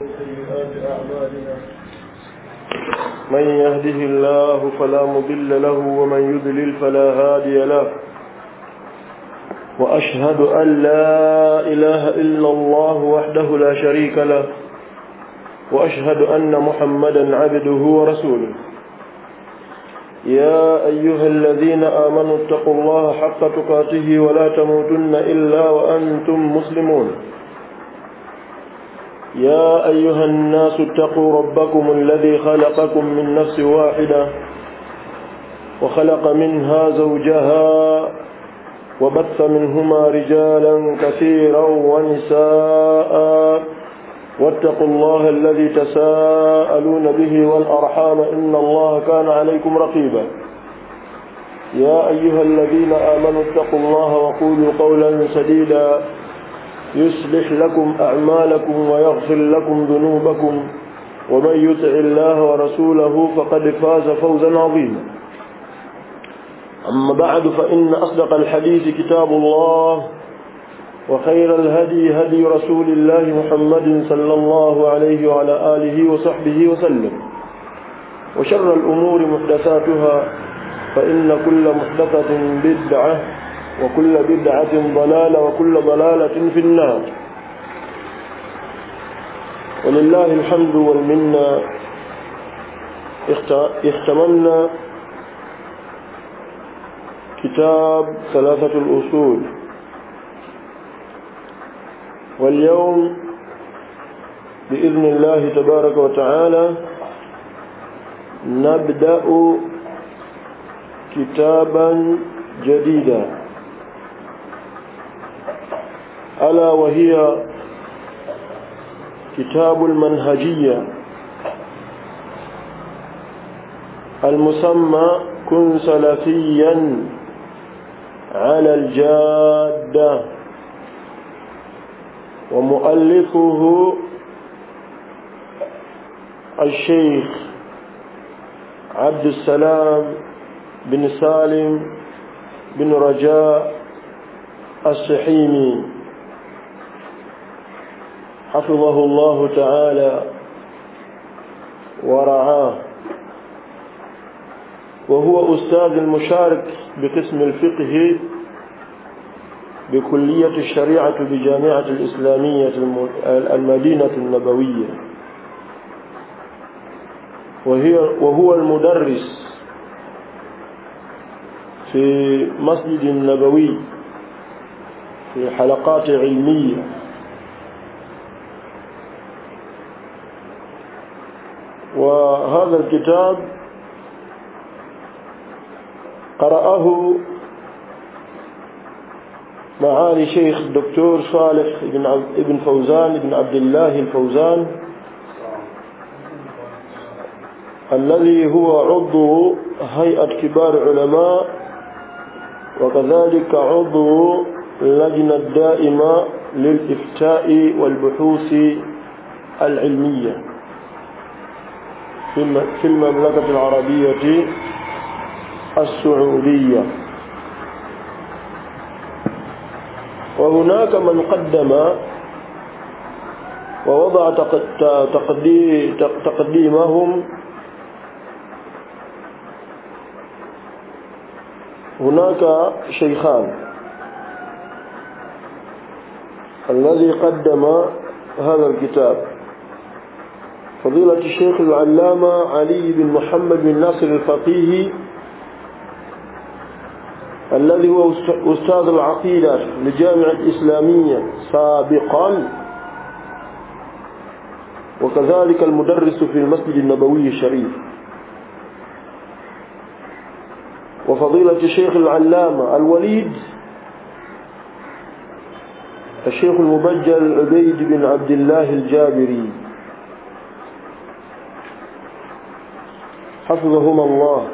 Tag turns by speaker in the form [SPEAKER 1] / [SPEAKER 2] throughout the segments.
[SPEAKER 1] سيئات أعمالنا من يهده الله فلا مضل له ومن يضلل فلا هادي له وأشهد أن لا إله إلا الله وحده لا شريك له وأشهد أن محمدا عبده ورسوله يا أيها الذين آمنوا اتقوا الله حق تقاته ولا تموتن إلا وأنتم مسلمون يا أيها الناس اتقوا ربكم الذي خلقكم من نفس واحدة وخلق منها زوجها وبث منهما رجالا كثيرا ونساء واتقوا الله الذي تساءلون به والأرحام إن الله كان عليكم رقيبا يا أيها الذين آمنوا اتقوا الله وقولوا قولا سديدا يصلح لكم أعمالكم ويغفر لكم ذنوبكم ومن يطع الله ورسوله فقد فاز فوزا عظيما أما بعد فإن أصدق الحديث كتاب الله وخير الهدي هدي رسول الله محمد صلى الله عليه وعلى آله وصحبه وسلم وشر الأمور محدثاتها فإن كل محدثة بدعة وكل بدعة ضلالة وكل ضلالة في النار ولله الحمد والمنة اختممنا كتاب ثلاثة الأصول واليوم بإذن الله تبارك وتعالى نبدأ كتابا جديدا ألا وهي كتاب المنهجية المسمى كن سلفيا على الجادة ومؤلفه الشيخ عبد السلام بن سالم بن رجاء السحيمي حفظه الله تعالى ورعاه وهو أستاذ المشارك بقسم الفقه بكلية الشريعة بجامعة الإسلامية المدينة النبوية وهي وهو المدرس في مسجد النبوي في حلقات علمية وهذا الكتاب قرأه معالي شيخ الدكتور صالح بن ابن فوزان بن عبد الله الفوزان الذي هو عضو هيئة كبار علماء وكذلك عضو اللجنة الدائمة للإفتاء والبحوث العلمية في المملكة العربية السعودية وهناك من قدم ووضع تقديمهم هناك شيخان الذي قدم هذا الكتاب فضيلة الشيخ العلامة علي بن محمد بن ناصر الفقيه الذي هو أستاذ العقيدة لجامعة الإسلامية سابقا وكذلك المدرس في المسجد النبوي الشريف وفضيلة الشيخ العلامة الوليد الشيخ المبجل عبيد بن عبد الله الجابري حفظهما الله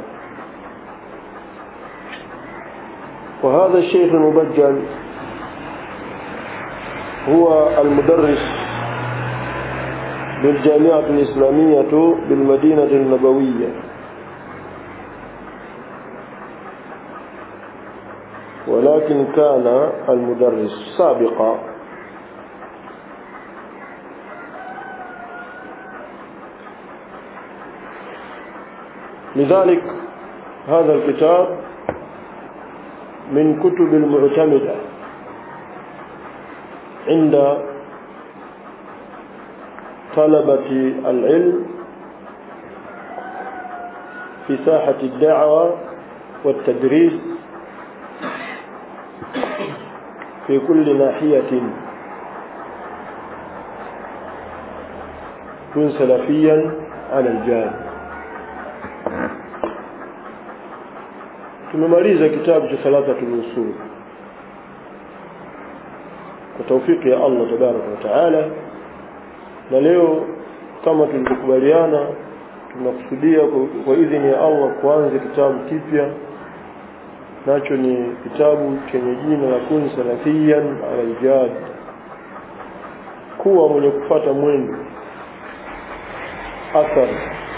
[SPEAKER 1] وهذا الشيخ المبجل هو المدرس بالجامعة الإسلامية بالمدينة النبوية ولكن كان المدرس سابقا لذلك هذا الكتاب من كتب المعتمدة عند طلبة العلم في ساحة الدعوة والتدريس في كل ناحية كن سلفيا على الجاد tumemaliza kitabu cha thalathatul usul kwa taufiki ya Allah tabaraka wa taala na leo kama tulivyokubaliana tunakusudia kwa idhini ya Allah kuanza kitabu kipya nacho ni kitabu chenye jina la kun salafiyan ala aljad kuwa mwenye kufata mwendo athari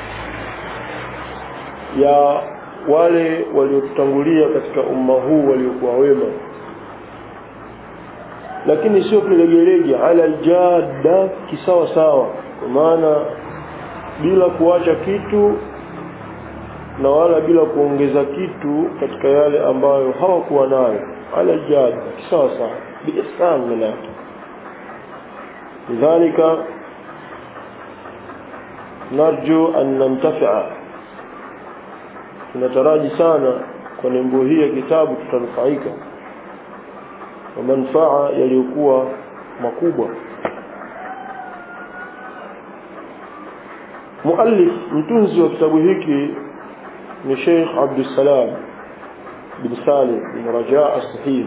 [SPEAKER 1] ya wale waliotutangulia katika umma huu waliokuwa wema lakini sio kilegelege ala aljada kisawa sawa kwa maana bila kuacha kitu na wala bila kuongeza kitu katika yale ambayo hawakuwa nayo ala jad sawa sawa biihsan manake lidhalika narju an nantafi'a tunataraji sana kwa nembo hii ya kitabu tutanufaika kwa manufaa yaliyokuwa makubwa muallif mtunzi wa kitabu hiki ni Sheikh Abdul Salam bin Salim bin Raja as-Sahih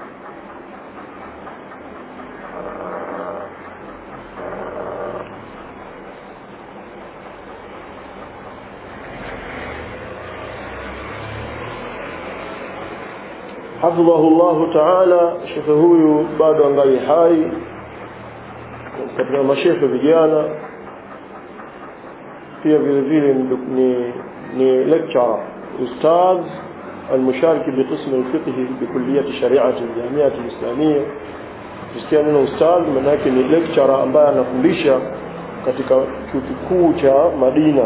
[SPEAKER 1] حفظه الله تعالى shekhe huyu bado angali hai katika mashekhe vijana pia vile vile ni ni lecturer ustadh المشارك بقسم الفقه بكلية الشريعة الجامعة الإسلامية kusikia neno ustadh maana yake ni lecturer ambaye anafundisha katika chuo kikuu cha Madina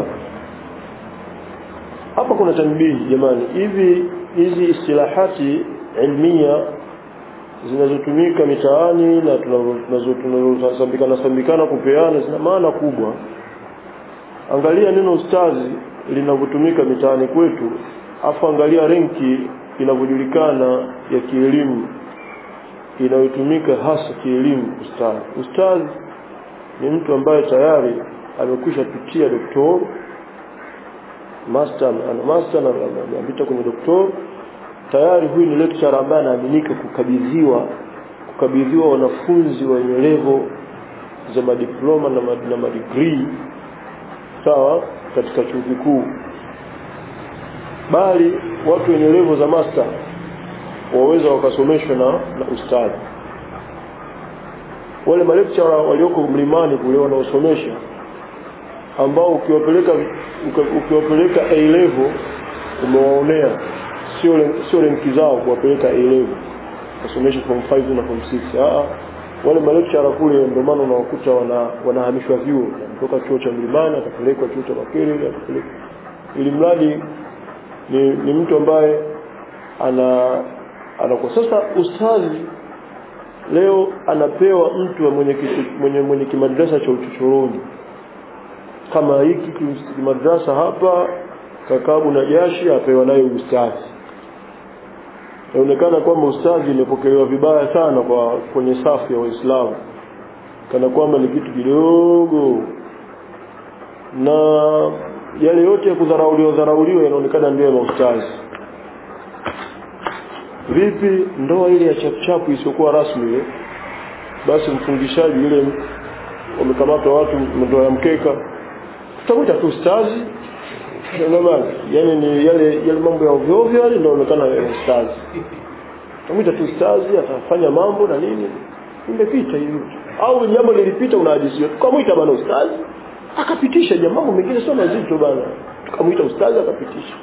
[SPEAKER 1] hapa kuna tanbihi jamani hivi hizi istilahati ilmia zinazotumika mitaani na tunazosambikana sambikana kupeana zina maana kubwa angalia neno ustazi linavyotumika mitaani kwetu afu angalia renki inavyojulikana ya kielimu inayotumika hasa kielimu ustazi ustazi ni mtu ambaye tayari amekwisha pitia doktor master ana master na amepita kwenye doktor tayari huyu ni lecturer ambaye anaaminika kukabidhiwa kukabidhiwa wanafunzi wenye level za madiploma na, mad, na madigrii sawa katika chuo kikuu bali watu wenye level za master waweza wakasomeshwa na, na ustadhi wale malecturer walioko mlimani kule wanaosomesha ambao ukiwapeleka ukiwapeleka A level umewaonea sio sio renki zao kuwapeleka A level kusomesha form 5 na form 6 ah wale malecturer kule ndio maana unawakuta wana wanahamishwa vyuo kutoka chuo cha Mlimani atapelekwa chuo cha Makerere atapelekwa ili mradi ni, ni mtu ambaye ana anakuwa sasa ustadhi leo anapewa mtu mwenye kitu, mwenye mwenye kimadrasa cha uchochoroni kama hiki kimadrasa hapa kakabu na jashi apewa nayo ustadhi inaonekana kwamba ustadhi imepokelewa vibaya sana kwa kwenye safu ya waislamu kana kwamba ni kitu kidogo na yale yote ya kudharauliwa dharauliwa yanaonekana ndio ya maustadhi vipi ndoa ile ya chapuchapu isiyokuwa rasmi ile basi mfungishaji ile wamekamata watu ndoa ya mkeka tutakuta tu ustazi Unaona yani ni yale yale mambo ya ovyo ovyo yale ndio inaonekana ya ustazi tutakuta tu ustazi atafanya mambo na nini imepita hivi au jambo lilipita unahadisiwa tukamwita bana ustazi akapitisha jambo mambo mengine sio mazito bana tukamwita ustazi akapitisha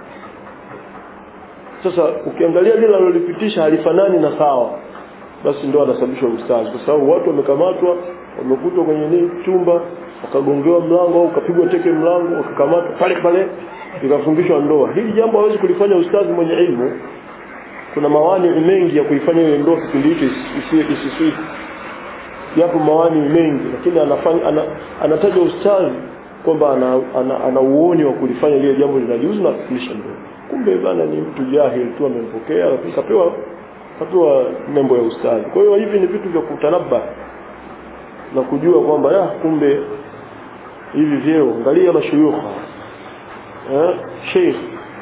[SPEAKER 1] sasa ukiangalia lile alilolipitisha halifanani na sawa basi ndio anasababishwa ustazi kwa sababu watu wamekamatwa wamekutwa kwenye nini chumba wakagongewa mlango au ukapigwa teke mlango wakakamatwa pale pale ikafungishwa ndoa hili jambo hawezi kulifanya ustadhi mwenye ilmu kuna mawani mengi ya kuifanya ile ndoa kipindi hicho isisii yapo mawani mengi lakini anafanya ana, anataja ustadhi kwamba ana, ana, ana uoni wa kulifanya lile jambo linajuzu na kufilisha ndoa kumbe bana ni mtu jahil tu amempokea lakini kapewa kapewa nembo ya ustadhi kwa hiyo hivi ni vitu vya kutanabba na kujua kwamba ya kumbe hivi vyeo angalia mashuyukha eh sheikh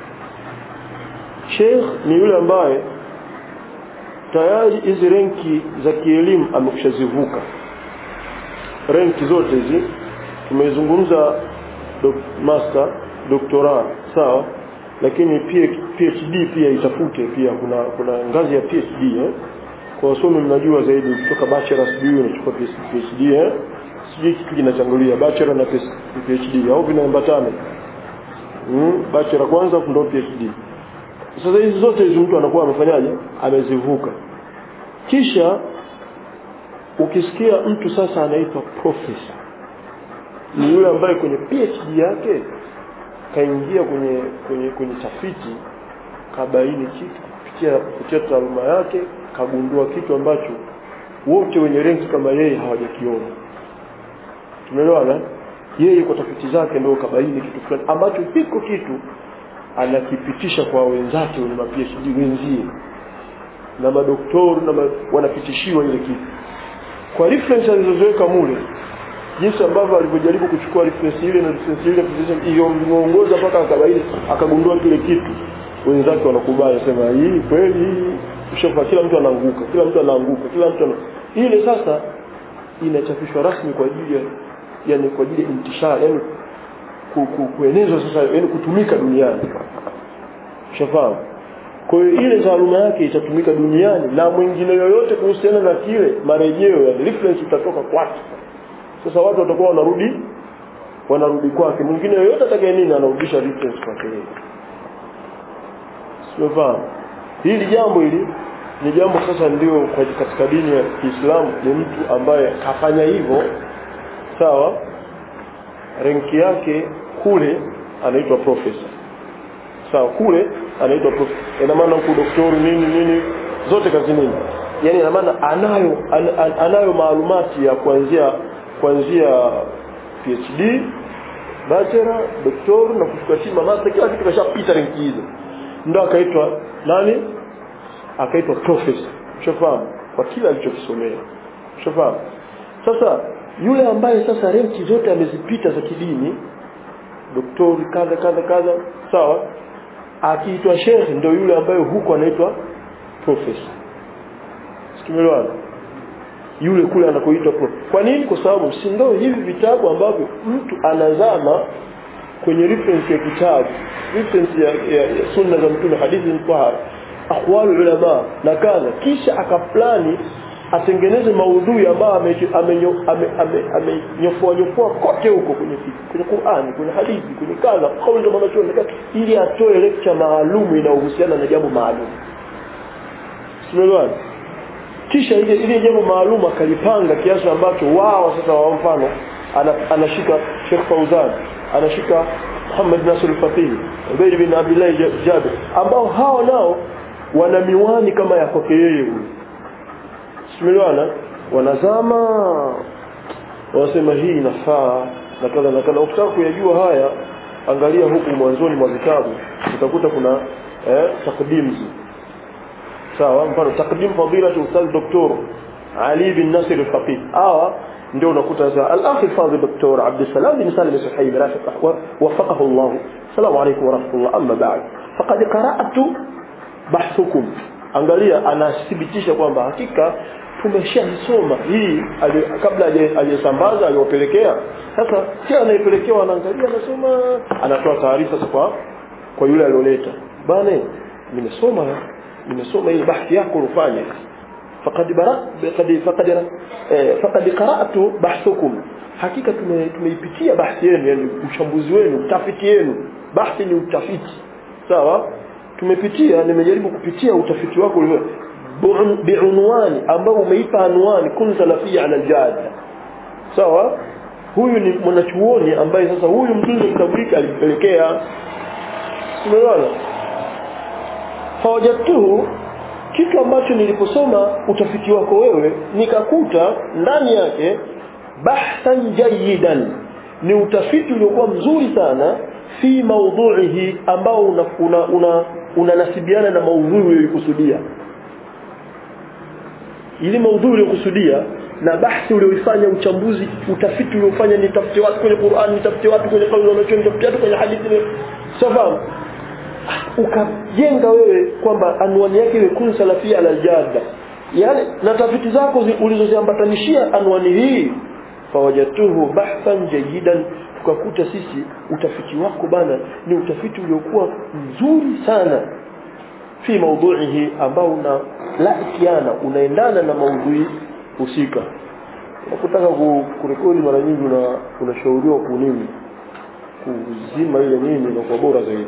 [SPEAKER 1] sheikh ni yule ambaye tayari hizi renki za kielimu amekushazivuka renki zote hizi tumezungumza dok, master doktora sawa lakini pia PhD pia itafute pia kuna kuna ngazi ya PhD eh kwa wasomi mnajua zaidi kutoka bachelor sijui unachukua PhD eh sijui kitu kinachangulia bachelor na PhD au vinaambatana mm, bachelor kwanza ndio PhD sasa hizi zote hizi mtu anakuwa amefanyaje amezivuka kisha ukisikia mtu sasa anaitwa professor ni yule ambaye kwenye PhD yake kaingia kwenye kwenye kwenye tafiti kabaini kitu kupitia kupitia taaluma yake kagundua kitu ambacho wote wenye renki kama yeye hawajakiona tumeelewana yeye kwa tafiti zake ndio kabaini kitu fulani ambacho hiko kitu anakipitisha kwa wenzake wenye PhD wenzie na madoktori na ma, wanapitishiwa ile kitu kwa reference alizoziweka mule jinsi ambavyo alivyojaribu kuchukua reference ile na reference ile hiyo muongoza mpaka akabaini akagundua kile kitu wenzake wanakubali sema hii kweli hii ushafa kila mtu anaanguka kila mtu anaanguka kila mtu ana... ile sasa inachapishwa rasmi kwa ajili ya yani kwa ajili ya intishara yani ku, ku, kuenezwa sasa yani kutumika duniani ushafahamu kwa hiyo ile taaluma yake itatumika duniani na mwingine yoyote kuhusiana na kile marejeo yani reference itatoka kwake sasa watu watakuwa wanarudi wanarudi kwake mwingine yoyote atakaye nini anarudisha reference kwake yeye sifahamu hili jambo hili ni jambo sasa ndio katika dini ya Kiislamu ni mtu ambaye kafanya hivyo sawa renki yake kule anaitwa profesa sawa kule anaitwa profesa ina maana huku doktori nini nini zote kazi nini yani ina maana anayo an, an, anayo maalumati ya kuanzia kuanzia PhD bachelor doktor na kuchukua chima master kila kitu kashapita renki hizo ndio akaitwa nani akaitwa profesa ushafahamu kwa kila alichokisomea ushafahamu sasa yule ambaye sasa renki zote amezipita za kidini doktori kadha kadha kadha sawa akiitwa shekhe ndio yule ambaye huko anaitwa profesa sikimelwana yule kule anakoitwa prof kwa nini kwa sababu si ndio hivi vitabu ambavyo mtu anazama kwenye reference ya kitabu reference ya, ya, ya sunna za mtume hadithi mtahara aqwalu ulama na kadha kisha akaplani atengeneze maudhui ambayo amenyofoa nyofoa kote huko kwenye kwenye Qur'ani kwenye hadithi kwenye kadha kauli za manachuoni ili atoe lecture maalum inayohusiana na jambo maalum simelewani kisha ile ile jambo maalum akalipanga kiasi ambacho wao sasa wa mfano anashika Sheikh Fauzan anashika Muhammad Nasir al-Fatih Ubayd bin Abdullah Jabir ambao hao nao wana miwani kama ya kwake yeye huyu simelwana wanazama wanasema hii inafaa na kadha na kadha ukitaka kuyajua haya angalia huku mwanzoni mwa vitabu utakuta kuna eh, takdimzi sawa mfano takdim fadila ustadh doktor Ali bin Nasir al-Faqih hawa ndio unakuta za al-akhi fadhil doktor Abd Salam bin Salim al-Suhaimi rafiq wafaqahu Allah salamu alaykum wa rahmatullah amma ba'd faqad qara'tu bahthukum angalia anathibitisha kwamba hakika tumeshasoma hii ali, kabla aliyesambaza aliwapelekea sasa kila anayepelekewa anaangalia anasema anatoa taarifa kwa kwa yule alioleta bana nimesoma nimesoma hii bahthi yako ulifanya faqad bara faqad faqad faqad qara'tu bahthukum hakika tumeipitia bahthi yenu yani uchambuzi wenu utafiti wenu bahthi ni utafiti sawa tumepitia nimejaribu kupitia utafiti wako biunwani ambao umeipa anwani kun salafia ala aljada sawa huyu ni mwanachuoni ambaye sasa huyu mtunzi wa kitabu hiki alimpelekea umeona fawajadtuhu kitu ambacho niliposoma utafiti wako wewe nikakuta ndani yake bahthan jayidan ni utafiti uliokuwa mzuri sana fi maudhuihi ambao unanasibiana una, una, una na maudhui uliyokusudia ili maudhui uliyokusudia na bahthi ulioifanya uchambuzi utafiti uliofanya nitafute watu kwenye Qur'an nitafute watu kwenye kauli wanacho nitafute watu kwenye hadithi safahamu ukajenga wewe kwamba anwani yake iwe kun salafia ala aljada yani na tafiti zako ulizoziambatanishia anwani hii fawajatuhu bahthan jayidan tukakuta sisi utafiti wako bana ni utafiti uliokuwa mzuri sana fi maudhuihi ambao una laikiana unaendana na maudhui husika unapotaka kurekodi mara nyingi una unashauriwa kunini kuzima ile nini na kwa bora zaidi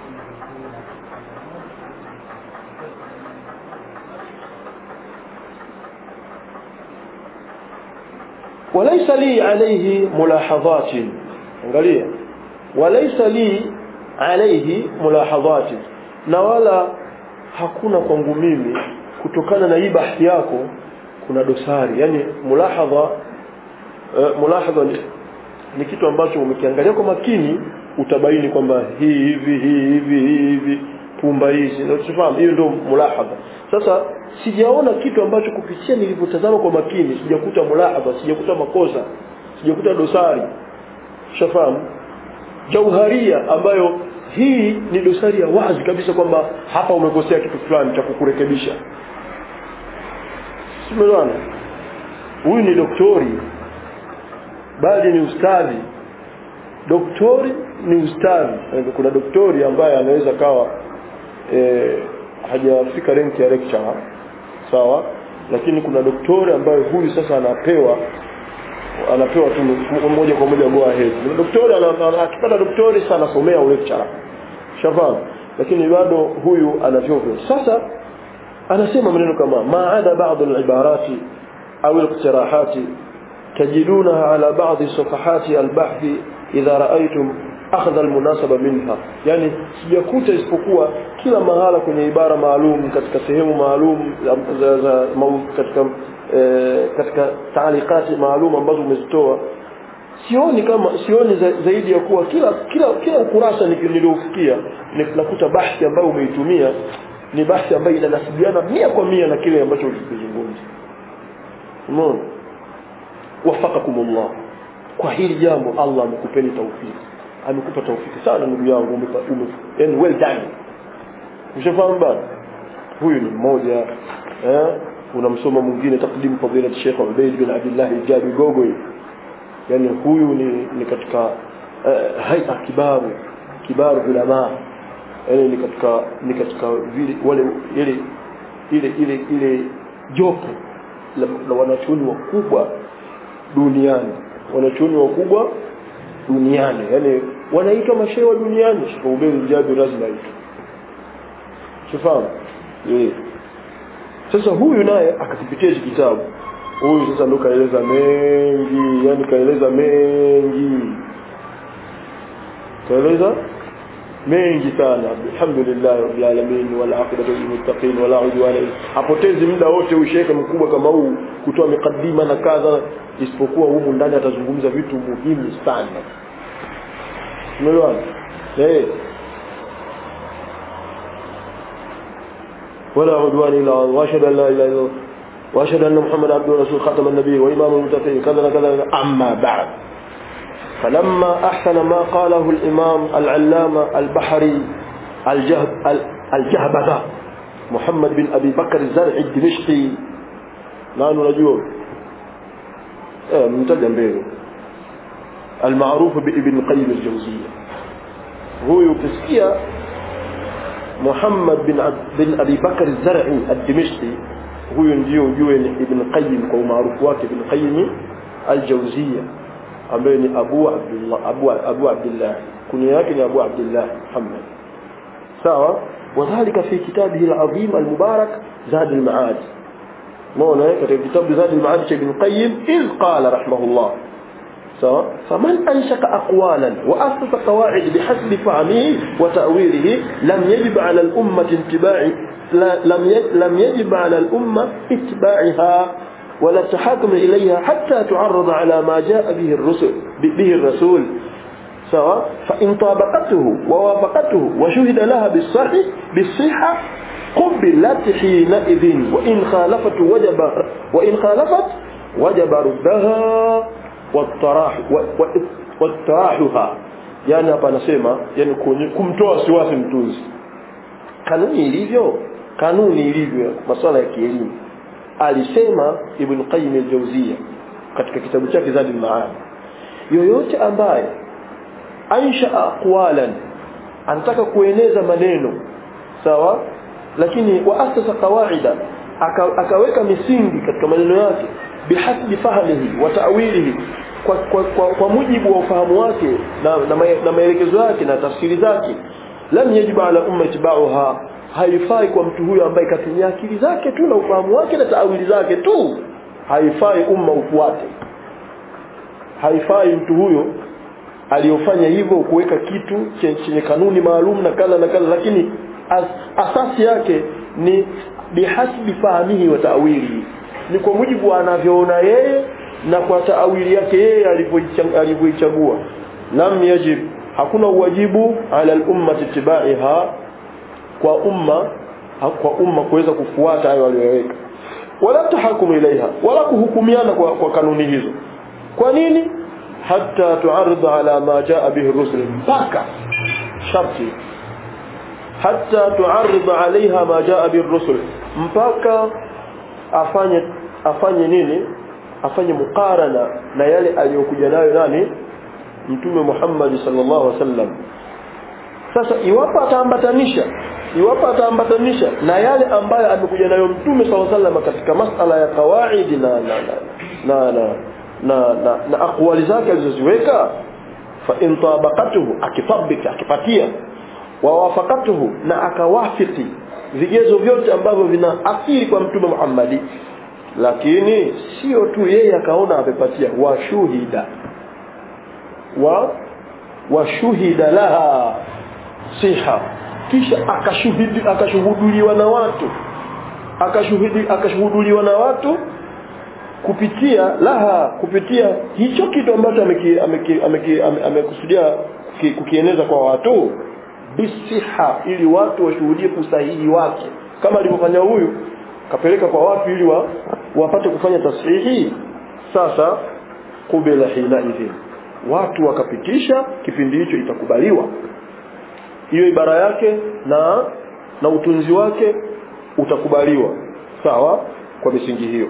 [SPEAKER 1] وليس لي عليه ملاحظات angalia وليس لي عليه ملاحظات na wala hakuna kwangu mimi kutokana na hii bahthi yako kuna dosari yani mulahadha uh, mulahadha ni, ni kitu ambacho umekiangalia kwa makini utabaini kwamba hii hivi hii hivi hii hivi pumba hizi unafahamu hiyo ndio mulahadha sasa sijaona kitu ambacho kupitia nilivyotazama kwa makini sijakuta mulahadha sijakuta makosa sijakuta dosari shafahamu jauharia ambayo hii ni dosari ya wazi kabisa kwamba hapa umekosea kitu fulani cha kukurekebisha simeelewana huyu ni doktori bali ni ustadhi doktori ni ustadhi kuna doktori ambaye anaweza kawa e, hajafika renki ya lecturer sawa lakini kuna doktori ambaye huyu sasa anapewa anapewa tu moja kwa moja go ahead doktori akipata doktori sana anasomea lecturer shafahamu lakini bado huyu ana vyovyo sasa anasema maneno kama maada baadhi al-ibarati au al-iqtirahati tajidunaha ala baadhi safahati al-bahth idha ra'aytum akhdha al-munasaba minha yani sijakuta isipokuwa kila mahala kwenye ibara maalum katika sehemu maalum za, za katika e, katika taalikati maalum ambazo umezitoa sioni kama sioni za, zaidi ya kuwa kila kila kila ukurasa niliofikia nakuta bahthi ambayo umeitumia ni bahthi ambayo inanasibiana mia kwa mia na kile ambacho ulikizungumza umeona wafakakumullah kwa hili jambo Allah amekupeni taufiki amekupa taufiki sana ndugu yangu ume, ume, yani well done ushafahamu bana huyu ni mmoja eh unamsoma mwingine takdim fadila Sheikh Ubayd bin Abdullah al-Jabi Gogo yani huyu ni, ni katika uh, haita kibaru kibaru ulama yani ni katika ni katika vile wale ile ile ile ile jopo la, la wanachuoni wakubwa duniani wanachuoni wakubwa duniani yani wanaitwa mashehe wa duniani Sheikh Ubayd Jabir lazima aitwe sifahamu eh sasa huyu naye akakipitia hiki kitabu huyu sasa ndo kaeleza mengi yani kaeleza mengi kaeleza mengi sana alhamdulillah rabbil alamin wal aqibatu lil muttaqin wala udwana apotezi muda wote usheke mkubwa kama huu kutoa mikadima na kadha isipokuwa humu ndani atazungumza vitu muhimu sana umeelewa eh ولا عدوان الا واشهد ان لا اله الا الله واشهد ان محمد عبده ورسوله خاتم النبي وامام المتقين كذا كذا اما بعد فلما احسن ما قاله الامام العلامه البحري الجهب الجهبذا محمد بن ابي بكر الزرعي الدمشقي نحن نجوم ايه ممتاز mbele المعروف بابن قيم الجوزيه هو يكسكيا محمد بن بن ابي بكر الزرعي الدمشقي huyu ndio ujue ni Ibn Qayyim kwa umaarufu wake Ibn Qayyim al-Jawziyya ambaye ni Abu Abdullah Abu Abu Abdullah kunia yake ni Abu Abdullah Muhammad sawa wadhālika fi kitabihi al-'azim al-mubarak Zad al-Ma'ad maana katika kitabu Zad al-Ma'ad cha Ibn Qayyim iz qala rahimahullah sawa faman anshaka aqwalan wa asasa qawaid bihasbi fahmihi wa ta'wilihi lam yajib 'ala al-ummati ittiba'i lam lam yajib 'ala al-umma ittiba'iha ولا التحاكم إليها حتى تعرض على ما جاء به الرسل به الرسول سواء فإن طابقته ووافقته وشهد لها بالصحة بالصحة قبلت حينئذ وإن خالفت وجب وإن خالفت وجب ردها والطراح والطراحها yani hapa anasema yani kumtoa wasiwasi mtunzi kanuni ilivyo kanuni ilivyo masuala ya kielimu alisema ibn qayyim al-jawziyya katika kitabu chake zadul ma'ad yoyote ambaye aisha aqwalan anataka kueneza maneno sawa lakini waasasa qawaida aka, akaweka misingi katika maneno yake bihasbi fahmihi wa ta'wilihi kwa, kwa, kwa, kwa mujibu wa ufahamu wake na, na, na maelekezo yake na tafsiri zake lam yajibu ala umma itibauha haifai kwa mtu huyo ambaye katumia akili zake tu na ufahamu wake na taawili zake tu haifai umma ufuate haifai mtu huyo aliyofanya hivyo kuweka kitu chenye kanuni maalum na kadha na kadha lakini as, asasi yake ni bihasbi fahamihi wa taawili ni kwa mujibu anavyoona yeye na kwa taawili yake yeye alivyoichagua lam yajib hakuna uwajibu ala al-umma tibaiha kwa umma kwa umma kuweza kufuata hayo waliyoweka wala tahakumu ilaiha wala kuhukumiana kwa, kwa kanuni hizo kwa nini hatta tuarid ala ma jaa bihi rusul mpaka sharti hatta tuarid alaiha ma jaa bihi rusul mpaka afanye afanye nini afanye mukarana na yale aliyokuja nayo nani mtume Muhammad sallallahu alaihi wasallam sasa iwapo ataambatanisha iwapo ataambatanisha na yale ambayo amekuja nayo mtume sallallahu alaihi wasallam katika masala ya kawaidi na na na na na, na, na, na aqwali zake alizoziweka fa in tabaqatuhu akitabika akipatia wa wafaqatuhu na akawafiki vigezo vyote ambavyo vina athiri kwa mtume Muhammad lakini sio tu yeye akaona amepatia washuhida wa washuhida laha siha kisha akashuhudi akashuhuduliwa na watu akashuhudi akashuhuduliwa na watu kupitia laha kupitia hicho kitu ambacho amekusudia kukieneza kwa watu bisiha ili watu washuhudie usahihi wake kama alivyofanya huyu kapeleka kwa watu ili wa, wapate kufanya tashihi sasa kubela hina idhin watu wakapitisha kipindi hicho itakubaliwa hiyo ibara yake na na utunzi wake utakubaliwa sawa kwa misingi hiyo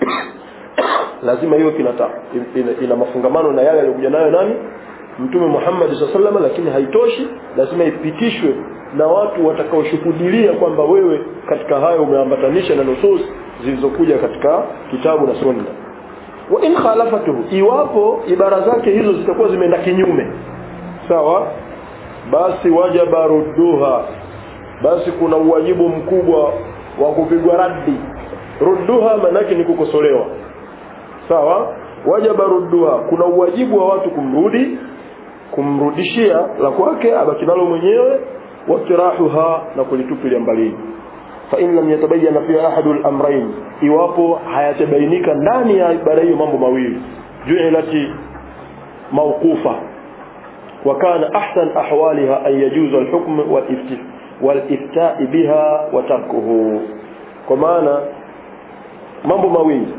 [SPEAKER 1] lazima hiyo kinata ina, ina mafungamano na yale aliyokuja nayo nani mtume Muhammad SAW lakini haitoshi lazima ipitishwe na watu watakaoshuhudilia kwamba wewe katika hayo umeambatanisha na nusus zilizokuja katika kitabu na sunna wa in khalafatuhu iwapo ibara zake hizo zitakuwa zimeenda kinyume sawa basi wajaba rudduha basi kuna uwajibu mkubwa wa kupigwa raddi rudduha manake ni kukosolewa sawa wajaba rudduha kuna uwajibu wa watu kumrudi kumrudishia la kwake abaki nalo mwenyewe watirahuha na kulitupilia mbali fa in lam yatabayyana fi ahadul amrayn iwapo hayatabainika ndani ya ibara hiyo mambo mawili ju'ilati mawqufa wa kana ahsan ahwaliha an yajuzu al-hukm wal-ifti wal-ifta'i biha wa tarkuhu kwa maana mambo mawili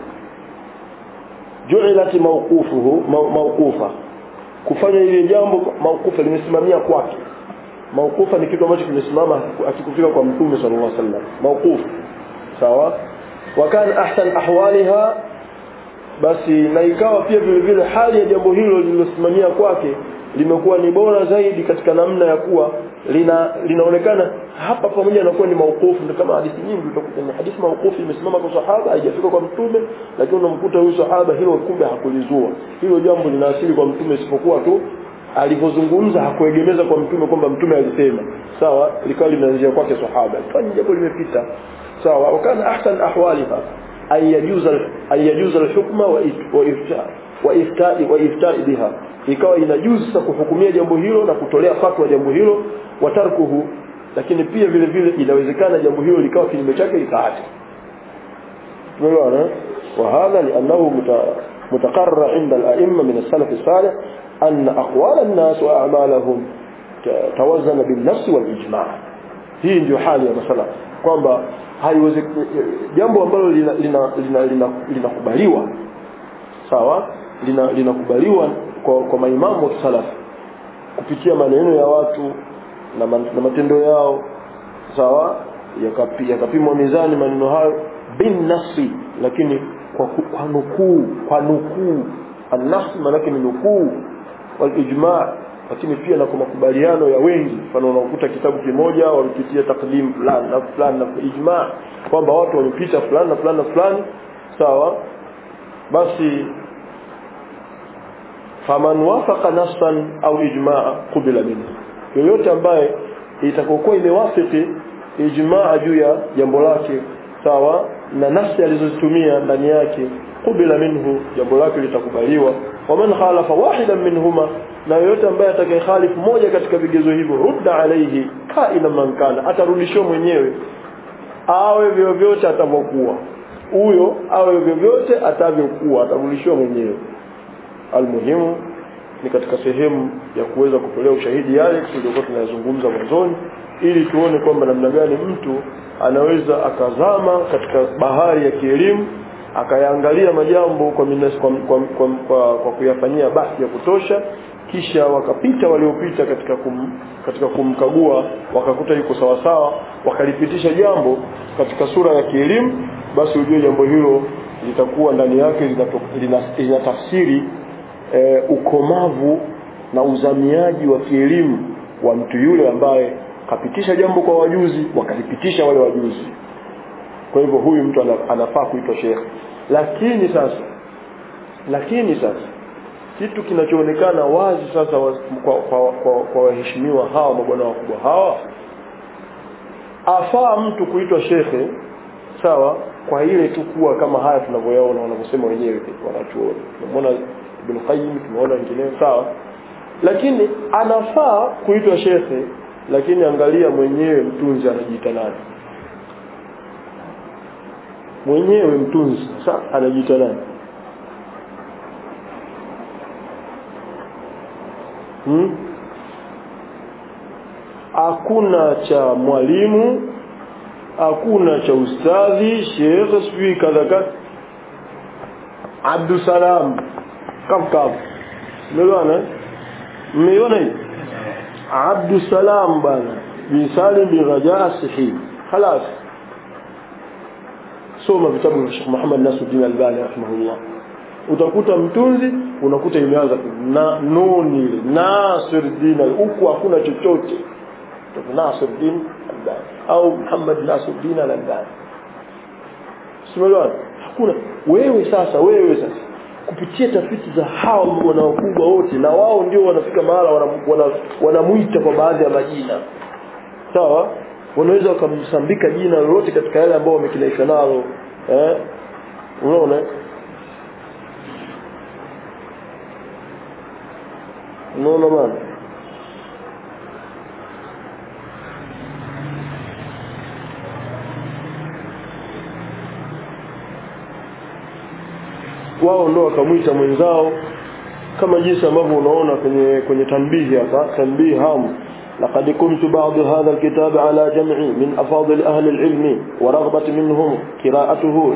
[SPEAKER 1] ju'ilati mawqufuhu mawqufa kufanya ile jambo mawqufa limesimamia kwake mawqufa ni kitu ambacho kimesimama akikufika kwa mtume sallallahu alaihi wasallam mawquf sawa wa kana ahsan ahwaliha basi na ikawa pia vile vile hali ya jambo hilo lililosimamia kwake limekuwa ni bora zaidi katika namna ya kuwa lina linaonekana hapa pamoja na kuwa ni maukufu ndio kama hadithi nyingi utakuta ni hadithi maukufu imesimama kwa sahaba haijafika kwa mtume lakini unamkuta huyu sahaba hilo kumbe hakulizua hilo jambo lina asili kwa mtume isipokuwa tu alivyozungumza hakuegemeza kwa mtume kwamba mtume alisema sawa likawa limeanzia kwake sahaba kwani jambo limepita sawa wakana ahsan ahwaliha an yajuza an yajuza alhukma wa ifta wa ifta'i wa ifta'i biha ikawa inajuzu sasa kuhukumia jambo hilo na kutolea fatwa jambo hilo wa tarkuhu lakini pia vile vile inawezekana jambo hilo likawa kinyume chake likaacha tumeelewana وهذا لأنه متقرر عند الأئمة من السلف الصالح أن أقوال الناس وأعمالهم توزن بالنفس والإجماع hii ndio hali ya masala kwamba haiwezi jambo ambalo linakubaliwa lina, lina, lina, lina sawa linakubaliwa lina kwa, kwa maimamu wa kisalaf kupitia maneno ya watu na, man, na matendo yao sawa yakapimwa yaka mizani maneno hayo bin nafsi lakini kwa, kwa nukuu kwa nukuu annafsi maanake ni nukuu wal ijma lakini pia na kwa makubaliano ya wengi mfano unakuta kitabu kimoja wamepitia takdim fulani na fulani na ijma kwamba watu wamepita fulani na fulani na fulani sawa basi faman wafaqa nafsan au ijmaa qubila minhu yoyote ambaye itakokuwa imewafiki ijmaa juu ya jambo lake sawa na nafsi alizozitumia ndani yake qubila minhu jambo lake litakubaliwa waman khalafa wahidan minhuma na yoyote ambaye atakayekhalifu moja katika vigezo hivyo rudda alaihi kaina man kana atarudishiwa mwenyewe awe vyovyote atavyokuwa huyo awe vyovyote atavyokuwa atarudishiwa mwenyewe almuhimu ni katika sehemu ya kuweza kutolea ushahidi yale tuliokuwa tunayazungumza mwanzoni ili tuone kwamba namna gani mtu anaweza akazama katika bahari ya kielimu akayaangalia majambo kwa, minas, kwa, kwa, kwa, kwa, kwa kuyafanyia bahthi ya kutosha kisha wakapita waliopita katika kum, katika kumkagua wakakuta yuko sawasawa wakalipitisha jambo katika sura ya kielimu basi ujue jambo hilo litakuwa ndani yake lina tafsiri e, ukomavu na uzamiaji wa kielimu wa mtu yule ambaye kapitisha jambo kwa wajuzi wakalipitisha wale wajuzi kwa hivyo huyu mtu anafaa kuitwa shekhe lakini sasa lakini sasa kitu kinachoonekana wazi sasa wa, kwa, kwa, kwa, kwa waheshimiwa hawa mabwana wakubwa hawa afaa mtu kuitwa shekhe sawa kwa ile tu kuwa kama haya tunavyoyaona wanavyosema wenyewe wanachuoni tumeona Ibn Qayyim tumeona wengineo sawa lakini anafaa kuitwa shekhe lakini angalia mwenyewe mtunzi anajiita nani mwenyewe mtunzi sasa anajiita nani hmm? hakuna cha mwalimu hakuna cha ustadhi shekhe sijui kadha kadha Abdusalam kaf kaf umeelewana mmeiona hii Abdusalam bwana bin Salim bin Raja Sihi خلاص soma vitabu vya Sheikh Muhammad Nasruddin Albani rahimahullah utakuta mtunzi unakuta imeanza na nuni ile Nasruddin huku hakuna chochote Nasruddin Albani au Muhammad Nasruddin Albani Simeelewana hakuna wewe sasa wewe sasa kupitia tafiti za hao wana wakubwa wote na wao ndio wanafika mahala wanamuita wana, wana kwa baadhi ya majina sawa wanaweza wakamsambika jina lolote katika yale ambao wamekinaisha nalo eh unaona unaona bana wao ndo wakamwita mwenzao kama jinsi ambavyo unaona kwenye kwenye tanbihi hapa tanbihi ham لقد كنت بعض هذا الكتاب على جمع من أفاضل أهل العلم ورغبة منهم قراءته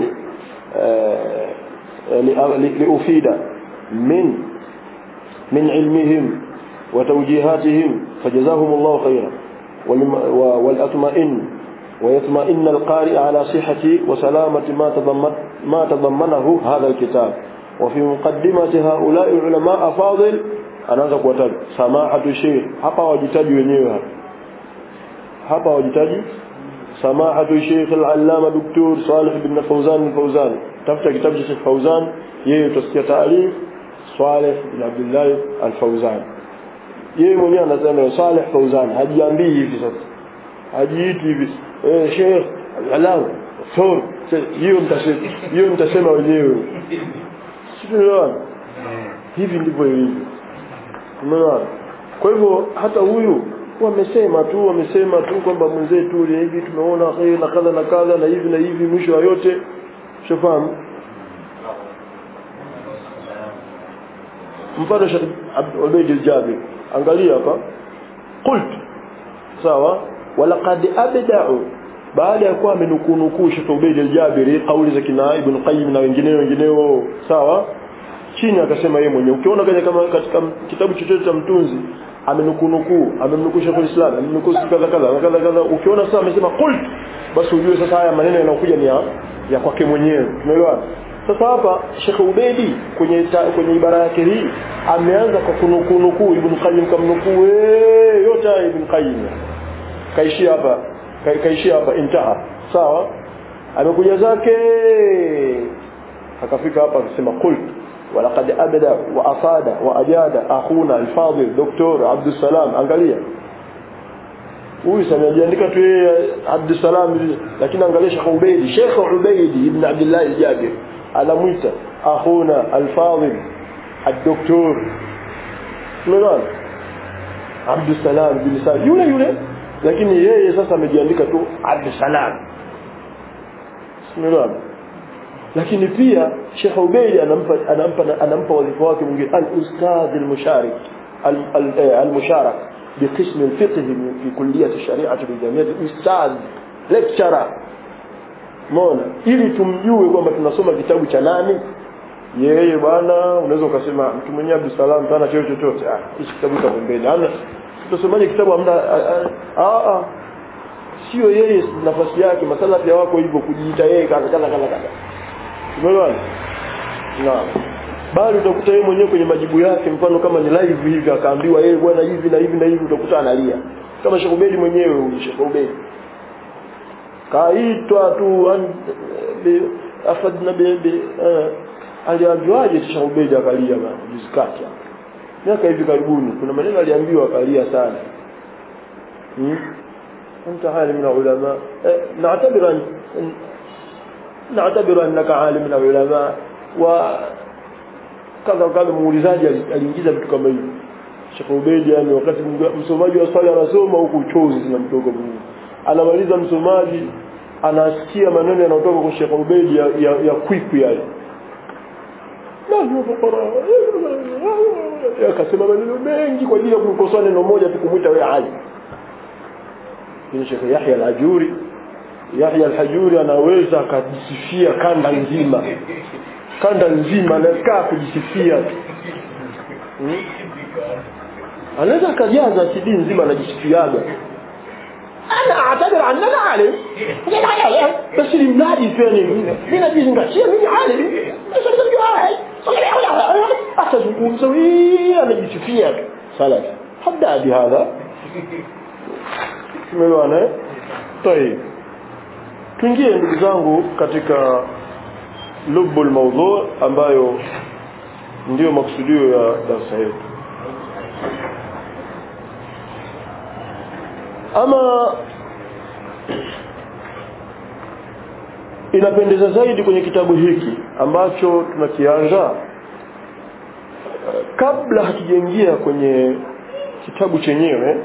[SPEAKER 1] لأفيد من من علمهم وتوجيهاتهم فجزاهم الله خيرا والأطمئن ويطمئن القارئ على صحة وسلامة ما تضمن ما تضمنه هذا الكتاب وفي مقدمة هؤلاء العلماء أفاضل anaanza kuwataja samahatu sheikh hapa wajitaji wenyewe hapa hapa wajitaji samahatu sheikh al-allama doktor Salih bin Fawzan al-Fawzan tafuta kitabu cha Sheikh Fawzan yeye utasikia taarif Salih bin Abdullah al-Fawzan yeye mwenyewe anasema Salih Fawzan hajiambii hivi sasa hajiiti hivi eh sheikh al-allama doktor hiyo mtasema hiyo mtasema wenyewe sio hivi ndivyo ilivyo umeona kwa hivyo hata huyu wamesema tu wamesema tu kwamba mwenzetu hivi tumeona khair na kadha na kadha na hivi na hivi mwisho wa yote shafahamu mfano Sheikh Ubayd al-Jabir angalia hapa qult sawa walaqad abda'u baada ya kuwa amenukunukuu Sheikh Ubayd al-Jabiri kauli za kina Ibn Qayyim na wengineo wengineo sawa chini akasema yeye mwenyewe ukiona katika kama katika kitabu chochote cha mtunzi amenukunukuu amemnukuu Sheikh al-Islam amenukuu kadha kadha kadha kadha ukiona sasa amesema qult basi ujue sasa haya maneno yanayokuja ni ya, ya kwake mwenyewe tumeelewana sasa hapa Sheikh Ubedi kwenye ta, kwenye ibara yake hii ameanza kwa kunukunukuu Ibn Qayyim kamnukuu yote haya Ibn Qayyim kaishia hapa ka, kaishia hapa intaha sawa amekuja zake akafika hapa akasema qult ولقد أبدى وأفاد وأجاد أخونا الفاضل دكتور عبد السلام angalia huyu sanajiandika tu yeye Abdussalam lakini angalia Sheikh Ubaidi Sheikh Ubaidi ibn Abdullah al-Jabir anamuita akhuna al-fadil الدكتور unaona Abdussalam bin Salim yule yule lakini yeye sasa amejiandika tu Abdussalam unaona lakini pia Sheikh Ubaidi anampa anampa anampa wadhifa wake mwingine al-ustadh al-musharik al-musharak بقسم الفقه في كلية الشريعة بالجامعة الأستاذ lecturer mona ili tumjue kwamba tunasoma kitabu cha nani yeye bwana unaweza ukasema mtu mwenyewe Abdul Salam hana cheo chochote ah hichi kitabu cha pembeni hana tusomaje kitabu hamna ah ah sio yeye nafasi yake masala pia wako hivyo kujiita yeye kaza kaza kaza kaza umeelewa naam bali utakuta yeye mwenyewe kwenye majibu yake mfano kama ni live hivi akaambiwa yeye bwana hivi na hivi na hivi utakuta analia kama Sheikh Ubedi mwenyewe huyu Sheikh Ubedi kaitwa tu afadna bebe aliambiwaje Sheikh Ubedi akalia bana juzi kati miaka hivi karibuni kuna maneno aliambiwa akalia sana hmm? انت عالم من العلماء نعتبر أن نعتبر انك عالم من العلماء و kadha kadha muulizaji aliingiza vitu kama hivyo Sheikh Ubedi yani wakati msomaji wa swali anasoma huku uchozi zinamtoka Mungu anamaliza msomaji anasikia maneno yanayotoka kwa Sheikh Ubedi ya, ya, ya kwiku yale akasema maneno mengi kwa ajili ya kumkosoa neno moja tu kumwita wewe Ali ni Sheikh Yahya al-Hajuri Yahya al-Hajuri anaweza akajisifia kanda nzima kanda nzima anakaa kujisifia hmm? anaweza akajaza CD nzima anajisifiaga ana atabir annana alim bas limradi fani mimi najizingatia mimi alim atazungumza anajisifia salas habda bihadha tumeelewana طيب tuingie ndugu zangu katika lubu almawdhu ambayo ndiyo maksudio ya darasa yetu ama inapendeza zaidi kwenye kitabu hiki ambacho tunakianza kabla hatujaingia kwenye kitabu chenyewe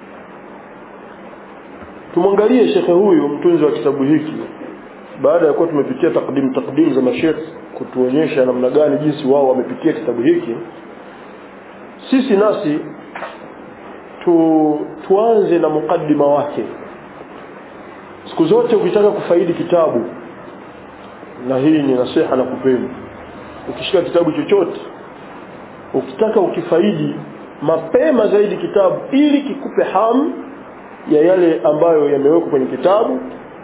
[SPEAKER 1] tumwangalie shekhe huyu mtunzi wa kitabu hiki baada ya kuwa tumepitia takdim takdim za mashekh kutuonyesha namna gani jinsi wao wamepitia kitabu hiki sisi nasi tu, tuanze na mukaddima wake siku zote ukitaka kufaidi kitabu na hii ni nasiha na kupenda ukishika kitabu chochote ukitaka ukifaidi mapema zaidi kitabu ili kikupe hamu ya yale ambayo yamewekwa kwenye kitabu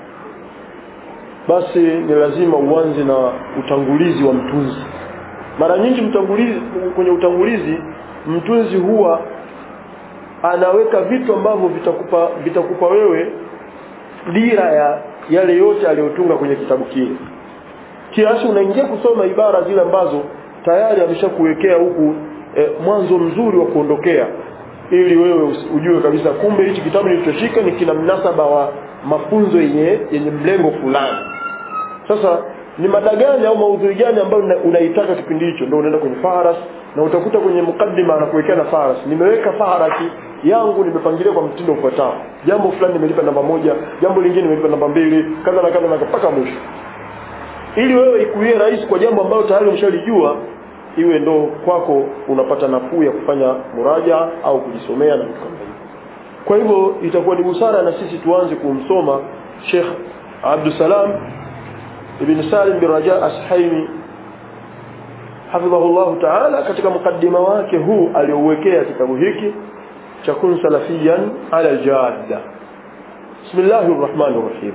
[SPEAKER 1] basi ni lazima uanze na utangulizi wa mtunzi mara nyingi mtangulizi kwenye utangulizi mtunzi huwa anaweka vitu ambavyo vitakupa vitakupa wewe dira ya yale yote aliyotunga kwenye kitabu kile kiasi unaingia kusoma ibara zile ambazo tayari ameshakuwekea huku e, mwanzo mzuri wa kuondokea ili wewe ujue kabisa kumbe hichi kitabu nilichoshika ni kina mnasaba wa mafunzo yenye yenye mlengo fulani sasa ni mada gani au maudhui gani ambayo una- unaitaka kipindi hicho ndio unaenda kwenye faharas na utakuta kwenye mukaddima anakuwekea na faharas nimeweka faharasi yangu nimepangilia kwa mtindo ufuatao jambo fulani nimelipa namba moja jambo lingine nimelipa namba mbili kadha na kadha na mpaka mwisho ili wewe ikuwie rahisi kwa jambo ambalo tayari umeshalijua iwe ndo kwako unapata nafuu ya kufanya muraja au kujisomea na vitu kama hivyo kwa hivyo itakuwa ni busara na sisi tuanze kumsoma Sheikh Abdussalam ibn Salim bin Raja Ashaimi hafidhahullahu ta'ala katika mukaddima wake huu aliouwekea kitabu hiki cha kun salafiyan ala aljadda bismillahir rahmanir rahim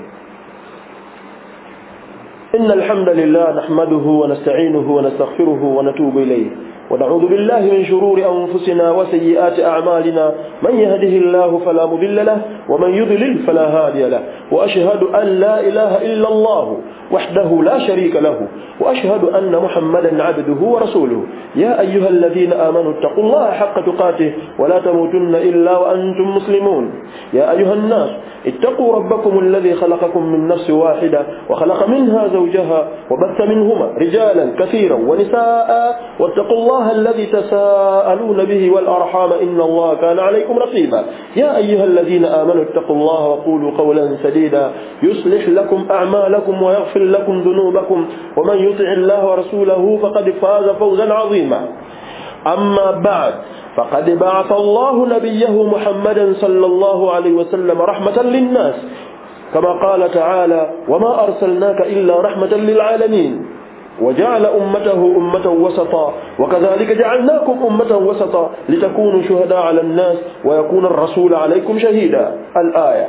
[SPEAKER 1] إن الحمد لله نحمده ونستعينه ونستغفره ونتوب إليه ونعوذ بالله من شرور أنفسنا وسيئات أعمالنا من يهده الله فلا مضل له ومن يضلل فلا هادي له وأشهد أن لا إله إلا الله وحده لا شريك له وأشهد أن محمدا عبده ورسوله يا أيها الذين آمنوا اتقوا الله حق تقاته ولا تموتن إلا وأنتم مسلمون يا أيها الناس اتقوا ربكم الذي خلقكم من نفس واحدة وخلق منها زوجها وبث منهما رجالا كثيرا ونساء واتقوا الله الذي تساءلون به والأرحام إن الله كان عليكم رقيبا يا أيها الذين آمنوا اتقوا الله وقولوا قولا سديدا يصلح لكم أعمالكم ويغفر لكم ذنوبكم ومن يطع الله ورسوله فقد فاز فوزا عظيما أما بعد فقد بعث الله نبيه محمدا صلى الله عليه وسلم رحمة للناس كما قال تعالى وما أرسلناك إلا رحمة للعالمين وجعل أمته أمة وسطا وكذلك جعلناكم أمة وسطا لتكونوا شهداء على الناس ويكون الرسول عليكم شهيدا الآية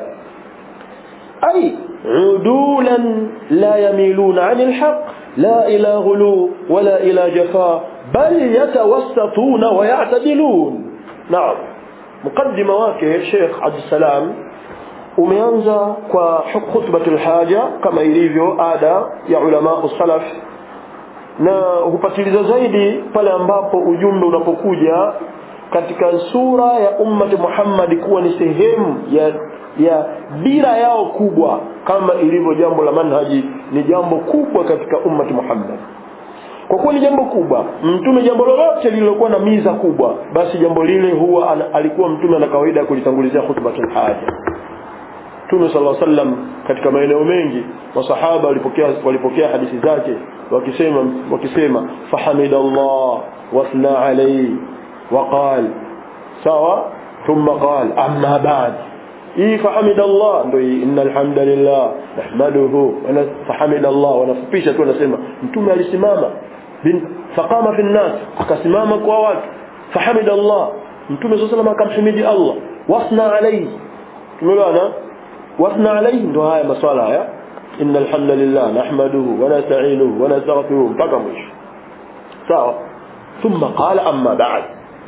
[SPEAKER 1] أي عدولا لا يميلون عن الحق لا إلى غلو ولا إلى جفاء بل يتوسطون ويعتدلون نعم مقدمة wake Sheikh Abdussalam umeanza kwa khutbatul haja kama ilivyo ada ya ulama salaf na hupatiliza zaidi pale ambapo ujumbe unapokuja katika sura ya ummati Muhammad kuwa ni sehemu ya ya dira yao kubwa kama ilivyo jambo la manhaji ni jambo kubwa katika ummati Muhammad kwa kuwa ni jambo kubwa mtume jambo lolote lililokuwa na miza kubwa basi jambo lile huwa ana, alikuwa mtume ana kawaida ya kulitangulizia khutbatul haja Mtume sallallahu alaihi wasallam katika maeneo mengi masahaba walipokea walipokea hadithi zake wakisema wakisema fahamidallah wathna alayhi وقال sawa ثم قال أما بعد hii fahamid Allah ndio hii inna alhamdulillah nahmaduhu wa fahamid Allah wanafupisha tu wanasema mtume alisimama bin faqama fi nas akasimama kwa watu fahamid Allah mtume sallallahu alayhi akamhimidi Allah wasna alayhi tumeona wasna alayhi ndio haya maswala haya inna alhamdulillah nahmaduhu wa nasta'inuhu wa nastaghfiruhu mpaka mwisho sawa thumma qala amma ba'd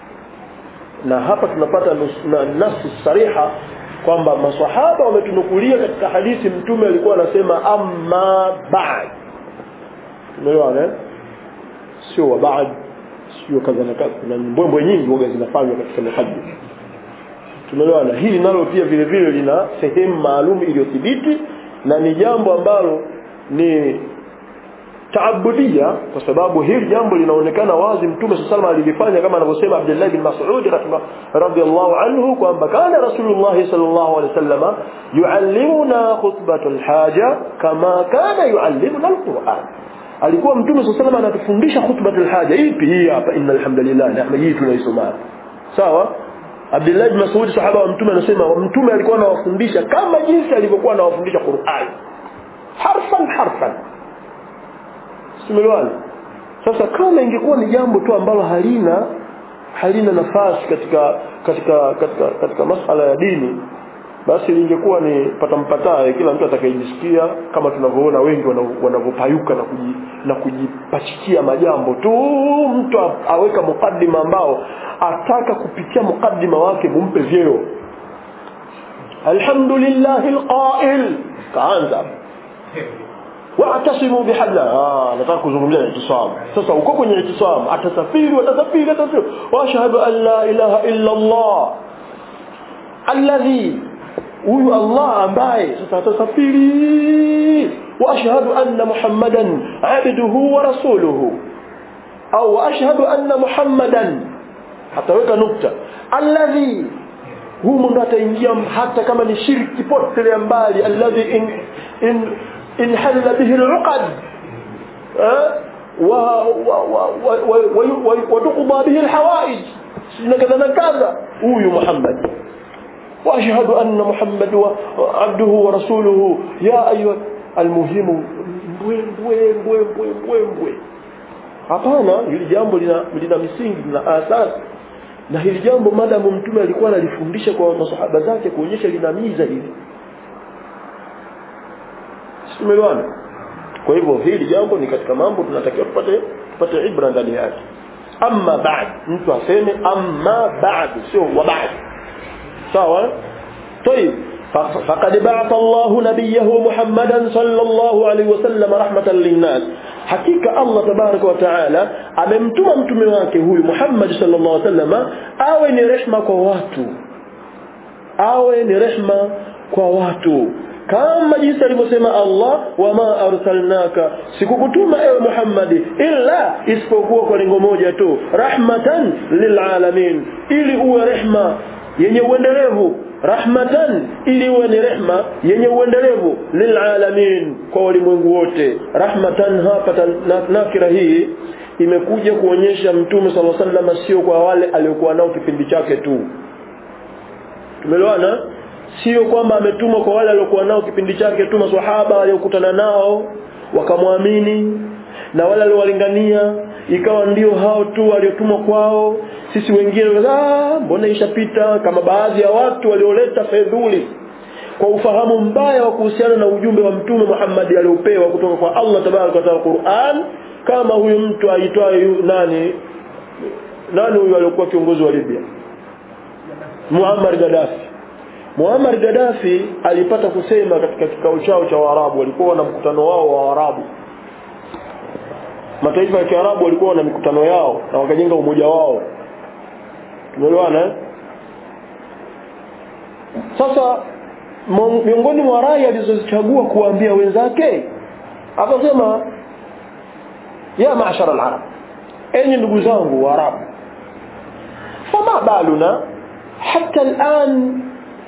[SPEAKER 1] na hapa tunapata na nafsi sariha kwamba maswahaba wametunukulia katika hadithi mtume alikuwa anasema amma ba'd umeelewa eh sio wa ba'd sio kadha na kadha na mbwembwe nyingi huwa zinafanywa katika mihadith tumeelewa na hili nalo pia vile vile lina sehemu maalum iliyothibiti na ni jambo ambalo ni taabudia kwa sababu hili jambo linaonekana wazi mtume sallallahu alilifanya kama anavyosema Abdullah bin Mas'ud radhiyallahu anhu kwamba kana Rasulullah sallallahu alaihi wasallam yuallimuna khutbatul haja kama kana yuallimuna alquran alikuwa mtume sallallahu alaihi anatufundisha khutbatul haja ipi hii hapa innal hamdalillah na hii tunaisoma sawa Abdullah bin Mas'ud sahaba wa mtume anasema mtume alikuwa anawafundisha kama jinsi alivyokuwa anawafundisha Qur'an harfan harfan tumeelewana sasa kama ingekuwa ni jambo tu ambalo halina halina nafasi katika katika katika katika masala ya dini basi lingekuwa ni patampataye kila mtu atakayejisikia kama tunavyoona wengi wanavyopayuka na kuji, na kujipachikia majambo tu mtu aweka mukaddima ambao ataka kupitia mukaddima wake mumpe vyeo alhamdulillahi alqa'il kaanza wa'tasimu bihabla ah nataka kuzungumzia itisam sasa uko kwenye itisam atasafiri watasafiri atasafiri wa ashhadu an la ilaha illa Allah alladhi huyu Allah ambaye sasa atasafiri wa ashhadu anna muhammadan abduhu wa rasuluhu au wa ashhadu anna muhammadan hataweka nukta alladhi humu ndo ataingia hata kama ni shirki potelea mbali alladhi in in in halla bihi al-uqad wa wa tuqda bihi al-hawaij na kadha na kadha huyu Muhammad واشهد ان محمد عبده ورسوله يا ايها المهم mbwe mbwe mbwe mbwe mbwe mbwe hapana hili jambo lina, lina misingi lina asasi na hili jambo madamu mtume alikuwa analifundisha kwa masahaba zake kuonyesha lina miza hili tumeelewana kwa hivyo hili jambo ni katika mambo tunatakiwa tupate tupate ibra ndani yake amma baad mtu aseme amma baad sio wa baad sawa طيب فقد بعث الله نبيه محمدا صلى الله عليه وسلم رحمة للناس حقيقة الله تبارك وتعالى amemtuma mtume wake huyu Muhammad sallallahu alaihi wasallam awe ni rehma kwa watu awe ni rehma kwa watu kama jinsi alivyosema Allah wama arsalnaka sikukutuma ewe Muhammad illa isipokuwa kwa lengo moja tu rahmatan lilalamin ili uwe rehma yenye uendelevu rahmatan ili uwe ni rehma yenye uendelevu lilalamin kwa walimwengu wote rahmatan hapa nakira hii imekuja kuonyesha mtume sala sallam sio kwa wale aliokuwa nao kipindi chake tu tumeelewana sio kwamba ametumwa kwa wale waliokuwa nao kipindi chake tu maswahaba waliokutana nao wakamwamini na wale aliowalingania ikawa ndio hao tu waliotumwa kwao sisi wengine ah mbona ishapita kama baadhi ya watu walioleta fedhuli kwa ufahamu mbaya wa kuhusiana na ujumbe wa mtume Muhammad aliopewa kutoka kwa Allah tabaraka wa taala Qur'an kama huyu mtu aitwaye nani nani huyu aliokuwa kiongozi wa Libya Muammar Gaddafi Muammar Gaddafi alipata kusema katika kikao chao cha Waarabu walikuwa na mkutano wao wa Waarabu mataifa ya Kiarabu walikuwa na mikutano yao na wakajenga umoja wao tumeelewana sasa miongoni mwa rai alizozichagua kuambia wenzake akasema ya maashara al-arab enyi ndugu zangu waarabu fama baluna hatta الان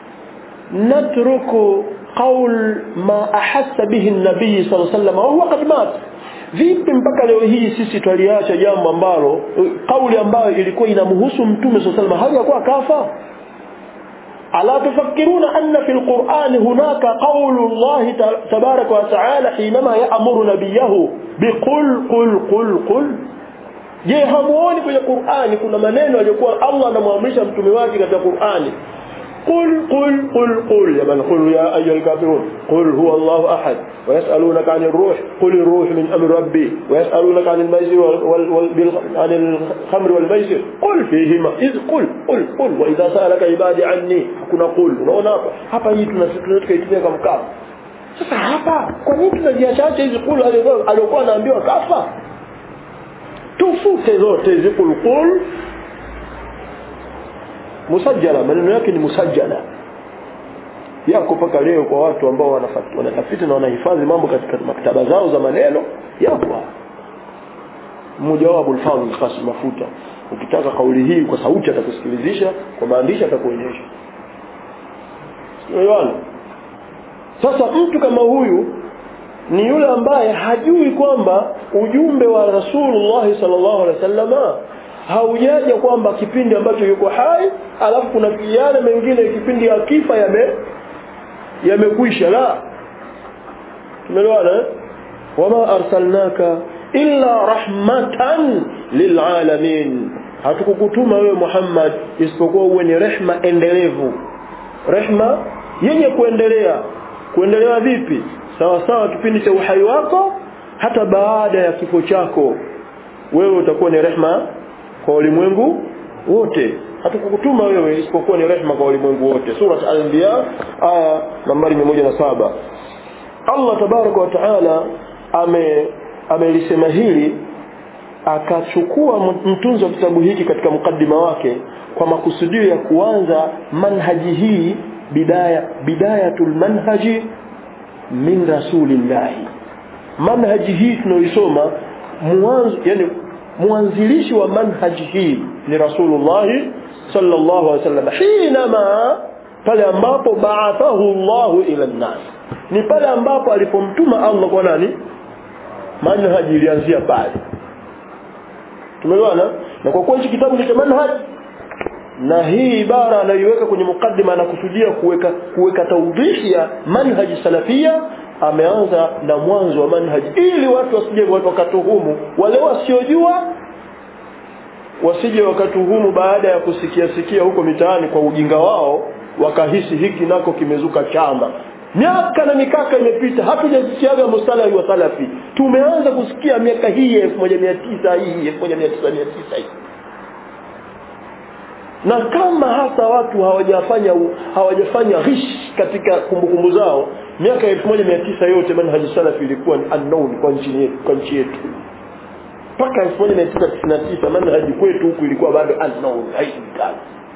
[SPEAKER 1] نترك قول ما احس به النبي صلى الله عليه وسلم وهو قد مات vipi mpaka leo hii sisi twaliacha jambo ambalo kauli ambayo ilikuwa inamhusu mtume swalla sallam hajakuwa kafa ala tufakkiruna anna fil qur'an hunaka qawlu Allah tabaraka wa ta'ala hinama ya'muru nabiyahu biqul qul qul qul je hamuoni kwenye Qur'ani kuna maneno aliyokuwa Allah anamwamrisha mtume wake katika Qur'ani قل قل قل قل يا من قل يا أيها الكافرون قل هو الله أحد ويسألونك عن الروح قل الروح من أمر ربي ويسألونك عن الميسر وال وال عن الخمر والميسر قل فيهما إذ قل قل قل وإذا سألك عبادي عني كنا قل unaona hapa hapa hii tunaitumia kama kafa sasa hapa kwa nini tunaziachacha hizi kul aliokuwa anaambiwa kafa tufute zote hizi kul kul musajjala maneno yake ni musajjala yako mpaka leo kwa watu ambao wanatafiti na wanahifadhi mambo katika maktaba zao za maneno yapo mmoja wao Abul Fadhl Qasim Mafuta ukitaka kauli hii kwa sauti atakusikilizisha kwa maandishi atakuonyesha Unaelewana sasa mtu kama huyu ni yule ambaye hajui kwamba ujumbe wa Rasulullah sallallahu alaihi wasallama haujaja kwamba kipindi ambacho yuko hai alafu kuna yale mengine kipindi akifa yame yamekwisha la tumeelewana eh? wama arsalnaka illa rahmatan lilalamin hatukukutuma wewe Muhammad isipokuwa uwe ni rehma endelevu rehma yenye kuendelea kuendelea vipi sawa sawa kipindi cha uhai wako hata baada ya kifo chako wewe utakuwa ni rehma kwa ulimwengu wote hatukukutuma wewe isipokuwa ni rehma kwa ulimwengu wote sura al-anbiya aya nambari 107 Allah tabaraka wa taala ame amelisema hili akachukua mtunzi wa kitabu hiki katika mukaddima wake kwa makusudio ya kuanza manhaji hii bidaya bidayatul manhaji min rasulillahi manhaji hii tunaoisoma mwanzo yani mwanzilishi wa manhaji hii ni rasulullah sallallahu alaihi wasallam hinama pale ambapo ba'athahu Allah ila nas ni pale ambapo alipomtuma Allah kwa nani manhaji ilianzia pale tumeelewana na kwa kuwa hichi kitabu ni cha manhaj na hii ibara anayoiweka kwenye mukaddima anakusudia kuweka kuweka tawdihi ya manhaji salafia ameanza na mwanzo wa manhaji ili watu wasije wakatuhumu wale wasiojua wasije wakatuhumu baada ya kusikia sikia huko mitaani kwa ujinga wao wakahisi hiki nako kimezuka chama miaka na mikaka imepita hatujasikiaga mustalahi wa salafi tumeanza kusikia miaka hii ya 1900 hii 1900 hii na kama hasa watu hawajafanya hawajafanya ghish katika kumbukumbu zao miaka 1900 yote manhaji salafi ilikuwa unknown kwa nchi yetu kwa nchi yetu mpaka 1999 manhaji kwetu huku ilikuwa bado unknown haijulikani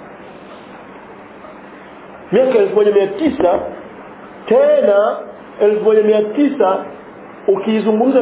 [SPEAKER 1] miaka 1900 tena 1900 ukiizungumza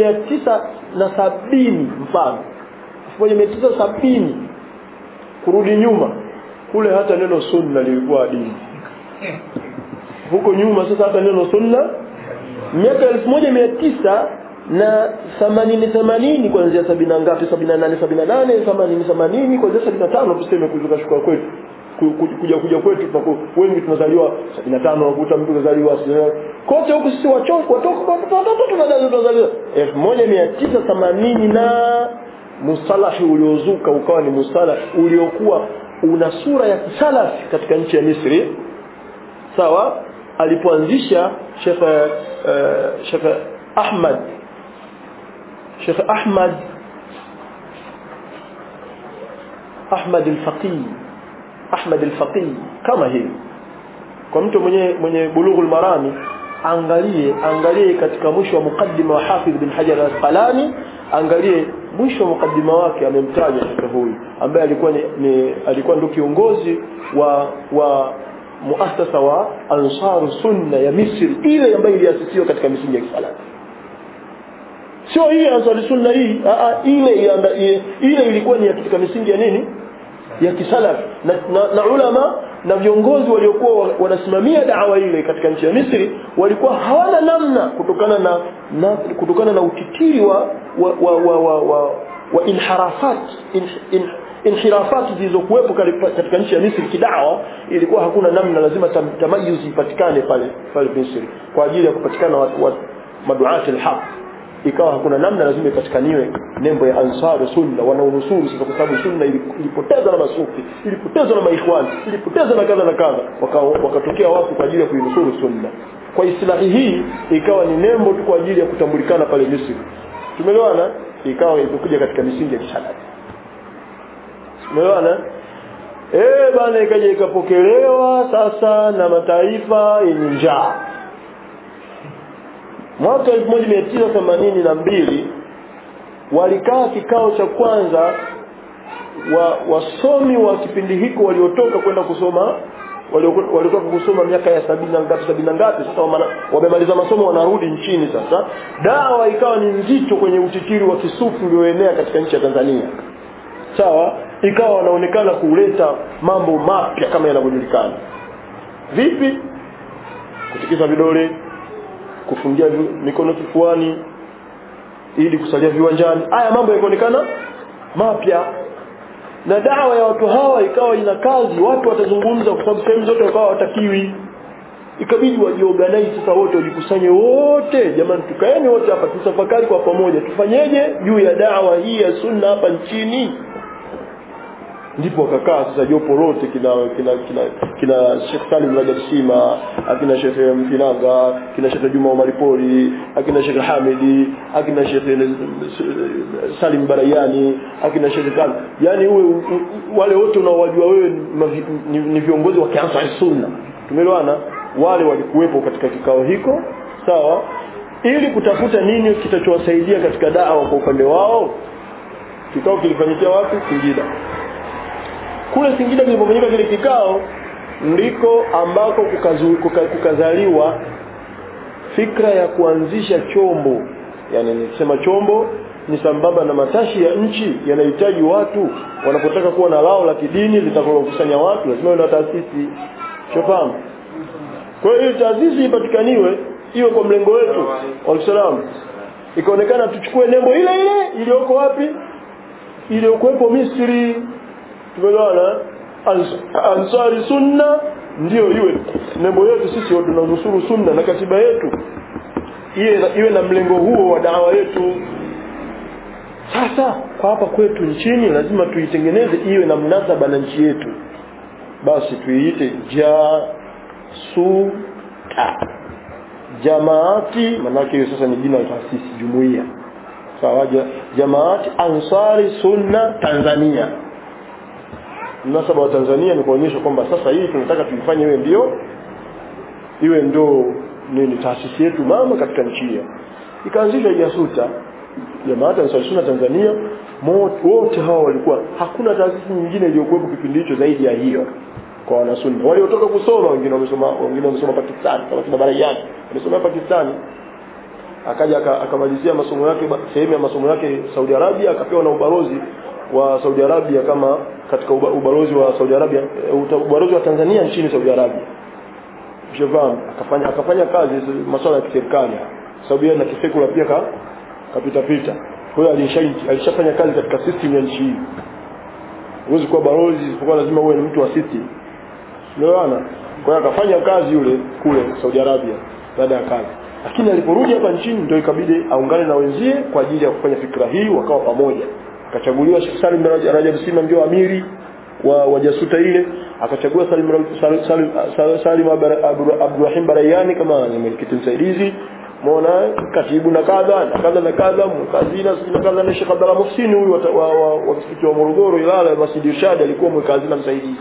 [SPEAKER 1] 1970 mfano 1970 kurudi nyuma kule hata neno sunna lilikuwa dini huko nyuma sasa hata neno sunna miaka 1900 na 80 80 kuanzia 70 ngapi 78 78 80 80 kuanzia 75 tuseme kuzuka shuka kwetu kuja kuja kwetu tunaku wengi tunazaliwa 75 unakuta mtu kazaliwa kote huku sisi wachofu watoka watoto tunazaliwa 1980 na mustalahi uliozuka ukawa ni mustalahi uliokuwa una sura ya kisalafi katika nchi ya Misri sawa alipoanzisha Sheikh uh, Sheikh Ahmad Sheikh Ahmad Ahmad al-Faqih Ahmad al-Faqih kama hivi kwa mtu mwenye mwenye bulughul marami angalie angalie katika mwisho wa mukaddima wa Hafidh bin Hajar al-Asqalani angalie mwisho wa mukaddima wake amemtaja shekhe huyu ambaye alikuwa ni, ni alikuwa ndio kiongozi wa wa muasasa wa Ansar Sunna ya Misri ile ambayo iliasisiwa katika misingi ya Kisalafi sio hii Ansar Sunna hii a, ile ile, ile ilikuwa ni katika misingi ya nini ya kisalafi na, na, na ulama na viongozi waliokuwa wanasimamia dawa ile katika nchi ya Misri walikuwa hawana namna kutokana na, na kutokana na utitiri wa wa wa wa, wa, wa, wa inharafat in, in, inhirafati zilizokuwepo katika nchi ya Misri kidawa ilikuwa hakuna namna lazima tam, tamayuzi ipatikane pale pale Misri kwa ajili ya kupatikana wa, wa maduati alhaq ikawa hakuna namna lazima ipatikaniwe nembo ya ansari sunna wanaonusuru sasa kwa sababu sunna ilipoteza na masufi ilipoteza na maikhwan ilipoteza na kadha na kadha wakatokea waka watu kwa ajili ya kuinusuru sunna kwa islahi hii ikawa ni nembo tu kwa ajili ya kutambulikana pale Misri tumeelewana ikawa imekuja katika misingi ya kisalafi tumeelewana eh bana ikaja ikapokelewa sasa na mataifa yenye njaa mwaka 1982 walikaa kikao cha kwanza wa wasomi wa kipindi hiko waliotoka kwenda kusoma waliotoka kusoma miaka ya sabini na ngapi sabini na ngapi sasa wamemaliza masomo wanarudi nchini sasa dawa ikawa ni nzito kwenye utitiri wa kisufi ulioenea katika nchi ya Tanzania sawa ikawa wanaonekana kuleta mambo mapya kama yanavyojulikana vipi kutikisa vidole kufungia mikono kifuani ili kusalia viwanjani haya mambo yakaonekana mapya na dawa ya watu hawa ikawa ina kazi watu watazungumza kwa sababu sehemu zote wakawa watakiwi ikabidi wajiorganize sasa wote wajikusanye wote jamani tukaeni wote hapa tusafakari kwa pamoja tufanyeje juu ya dawa hii ya sunna hapa nchini ndipo wakakaa sasa jopo lote kina kina kina kina Sheikh Salim Rajab Sima akina Sheikh Mfinanga kina Sheikh Juma Omar Pori akina Sheikh Hamidi akina Sheikh Salim Barayani akina Sheikh Khan yani uwe wale wote unaowajua wewe ni, ni viongozi wa Ansar Sunna tumeelewana wale walikuwepo katika kikao hiko sawa ili kutafuta nini kitachowasaidia katika dawa kwa upande wao kikao kilifanyikia wapi Singida kule Singida kilipofanyika kile kikao ndiko ambako kukazu, kuka, kukazaliwa fikra ya kuanzisha chombo yani nikisema chombo ni sambamba na matashi ya nchi yanahitaji watu wanapotaka kuwa na lao la kidini litakalokusanya watu lazima iwe na taasisi shofahamu kwa hiyo taasisi ipatikaniwe iwe kwa mlengo wetu walisalam ikaonekana tuchukue nembo ile ile iliyoko wapi iliyokuwepo Misri tumeelewana ansari sunna ndio iwe nembo yetu sisi tunanusuru sunna na katiba yetu iwe na, iwe na mlengo huo wa dawa yetu sasa kwa hapa kwetu nchini lazima tuitengeneze iwe na mnasaba na nchi yetu basi tuiite jasuta jamaati manake hiyo sasa ni jina la taasisi jumuiya sawa jamaati ansari sunna tanzania mnasaba wa tanzania ni kuonyesha kwamba sasa hii tunataka tuifanye iwe ndio iwe ndo nini taasisi yetu mama katika nchi hiyo ikaanzisha jasuta jamaati ansari sunna tanzania wote hawa walikuwa hakuna taasisi nyingine iliyokuwepo kipindi hicho zaidi ya hiyo kwa wanasunni waliotoka kusoma wengine wamesoma wengine wamesoma Pakistan kama kina Barayani wamesoma Pakistani akaja akamalizia masomo yake sehemu ya masomo yake Saudi Arabia akapewa na ubalozi wa Saudi Arabia kama katika ubalozi wa Saudi Arabia ubalozi wa Tanzania nchini Saudi Arabia Shevam akafanya akafanya kazi masuala ya kiserikali sababu yeye na kisekula pia ka kapita pita kwa hiyo alishafanya kazi katika system ya nchi hii huwezi kuwa balozi isipokuwa lazima uwe ni mtu wa system Unaona? Kwa hiyo akafanya kazi yule kule Saudi Arabia baada ya kazi. Lakini aliporudi hapa nchini ndio ikabidi aungane na wenzie kwa ajili ya kufanya fikra hii wakawa pamoja. Akachaguliwa Sheikh Salim Rajab Sima ndio amiri wa wajasuta ile, akachagua Salim Salim, Salim, Salim Abdurrahim Barayani kama mwenyekiti msaidizi Muona katibu na kadha na kadha na kadha mkazina na kadha na Sheikh Abdalla Muhsini huyu wa, wa, wa msikiti wa Morogoro Ilala Masjid Irshad alikuwa mwekazina msaidizi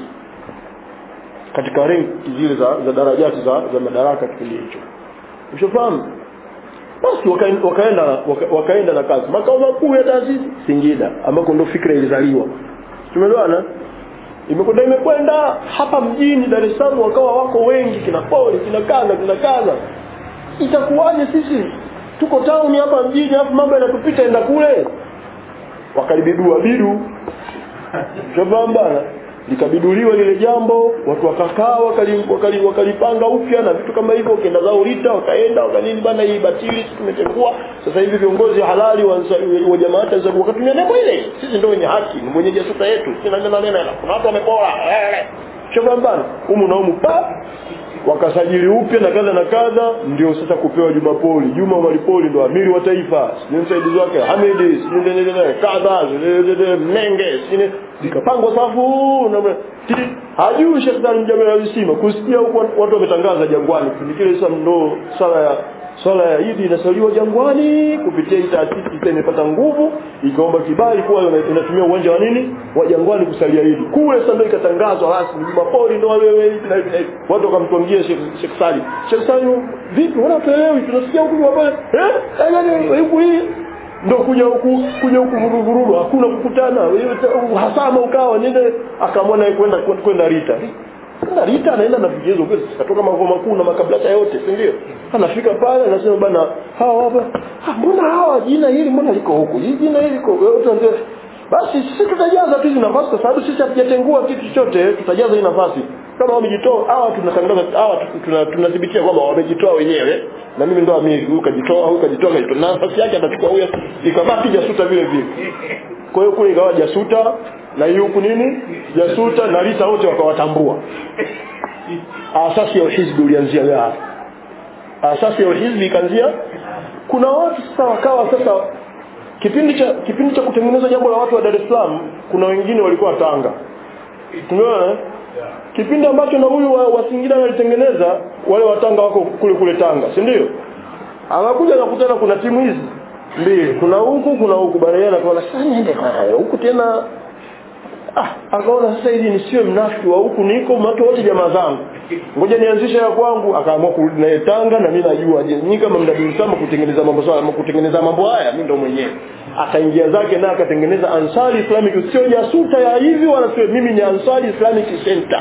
[SPEAKER 1] katika renki zile za, za darajati za, za madaraka kipindi hicho ushafahamu basi wakaenda wakaenda waka, wakaenda na kazi makao makuu ya taasisi Singida ambako ndo fikra ilizaliwa tumeelewana imekwenda imekwenda hapa mjini Dar es Salaam wakawa wako wengi kina poli kina kaza kina kaza itakuwaje sisi tuko town hapa mjini hapo mambo yanatupita enda kule wakalibidua bidu shabamba likabiduliwa lile jambo watu wakakaa wakalipanga wakali, wakali upya na vitu kama hivyo kenda zao rita wakaenda wakanini bana hii batili tumetengua sasa hivi viongozi halali wa, wa jamaa za wakatumia nembo ile sisi ndio wenye haki ni mwenye jasuta yetu sina neno neno kuna watu wamepora shabamba humu na humu pa wakasajili upya na kadha na kadha ndio sasa kupewa Juma Poli Juma Malipoli ndo amiri wa taifa sio msaidizi wake Hamidi sio kadha Mnenge sio zikapangwa safu na hajui Sheikh Salim Jabir alisema kusikia huko watu wametangaza jangwani kipindi kile sasa ndo sala ya swala ya Idi inasaliwa jangwani kupitia hii taasisi sasa imepata nguvu ikaomba kibali kuwa inatumia uwanja wa nini wa jangwani kusalia Idi kule sasa ndio ikatangazwa rasmi Jumapoli ndio wewe hivi na hivi watu wakamtwangia Sheikh Sheikh Salim Sheikh Salim vipi wanatuelewi tunasikia huku hapa eh yani huku hii ndo kuja huku kuja huku vuruvurugu hakuna kukutana hasama ukawa nende akamwona kwenda kwenda Rita kwenda Rita anaenda na vigezo vyote katoka makao makuu na makablata yote si ndio anafika pale anasema bana hawa hapa mbona hawa jina hili mbona liko huku hii jina hili liko yote ndio basi sisi tutajaza tu hizi nafasi kwa sababu sisi hatujatengua kitu chochote tutajaza hii nafasi kama wamejitoa hawa tunatangaza hawa tunathibitia kwamba wamejitoa wenyewe na mimi ndo amiri huyu kajitoa huyu kajitoa kajitoa na nafasi yake atachukua huyo ikabaki jasuta vile vile kwa hiyo kule ikawa jasuta na hii huku nini jasuta na lita wote wakawatambua asasi ya uhizbi ulianzia hapo asasi ya uhizbi ikaanzia kuna watu sasa wakawa sasa kipindi cha kipindi cha kutengeneza jambo la watu wa Dar es Salaam kuna wengine walikuwa Tanga tumeona kipindi ambacho na huyu wa, wa Singida walitengeneza wale watanga wako kule kule Tanga si ndio anakuja nakutana kuna timu hizi mbili kuna huku kuna huku barayana akaona sasa niende kwa huku tena ah akaona sasa hivi nisiwe mnafiki wa huku niko watu wote jamaa zangu ngoja nianzishe ya kwangu akaamua kurudi naye Tanga na mimi najua je nyinyi kama mdadili sama kutengeneza mambo sawa kutengeneza mambo haya mimi ndo mwenyewe akaingia zake na akatengeneza Ansari Islamic sio jasuta ya hivi wala sio mimi ni Ansari Islamic Center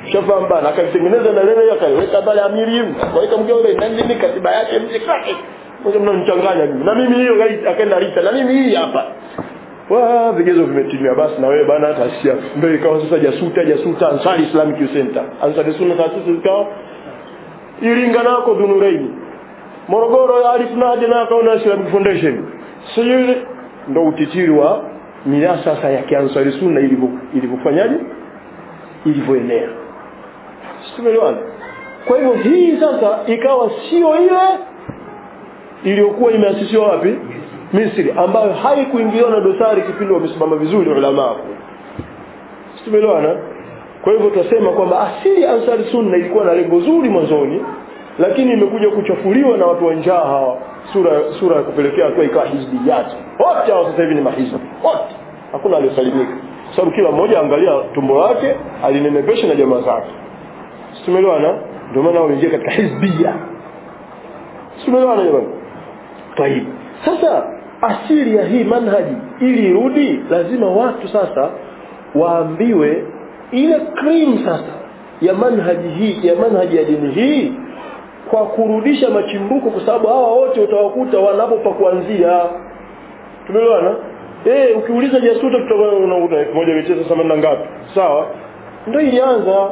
[SPEAKER 1] shafahamu bana akaitengeneza na lele akaiweka pale amiri akaweka mke ule na nini katiba yake mje kake mmoja mnanichanganya mimi na mimi hiyo akaenda Rita na mimi hii hapa wa vigezo vimetimia basi na wewe bana tasia ndio ikawa sasa jasuta jasuta Ansari Islamic Center Ansari Sunna taasisi ikawa Iringa nako Dhunureini Morogoro Alif Nadia na kaona Islamic Foundation sio ndo utitiri wa miasasa ya Kiansari Sunna ilivyo ilivyofanyaje ilivyoenea tumeelewana kwa hivyo hii sasa ikawa sio ile iliyokuwa imeasisiwa wapi Misri ambayo haikuingiliwa na dosari kipindi wamesimama vizuri ulama tumeelewana kwa hivyo tutasema kwamba asili ya Ansari Sunna ilikuwa na lengo zuri mwanzoni lakini imekuja kuchafuliwa na watu wa njaa hawa sura sura ya kupelekea hatua ikawa hizbiyat wote hao sasa hivi ni mahizbi wote hakuna aliyosalimika sababu kila mmoja angalia tumbo lake alinenepesha na jamaa zake tumeelewana ndio maana wameingia katika hizbia tumeelewana jamani tayib sasa asili ya hii manhaji ili irudi lazima watu sasa waambiwe ile cream sasa ya manhaji hii ya manhaji ya dini hii kwa kurudisha machimbuko kwa sababu hawa wote utawakuta wanapo pa kuanzia tumeelewana eh ukiuliza jasuta tutakuwa unakuta 1980 ngapi sawa ndio ilianza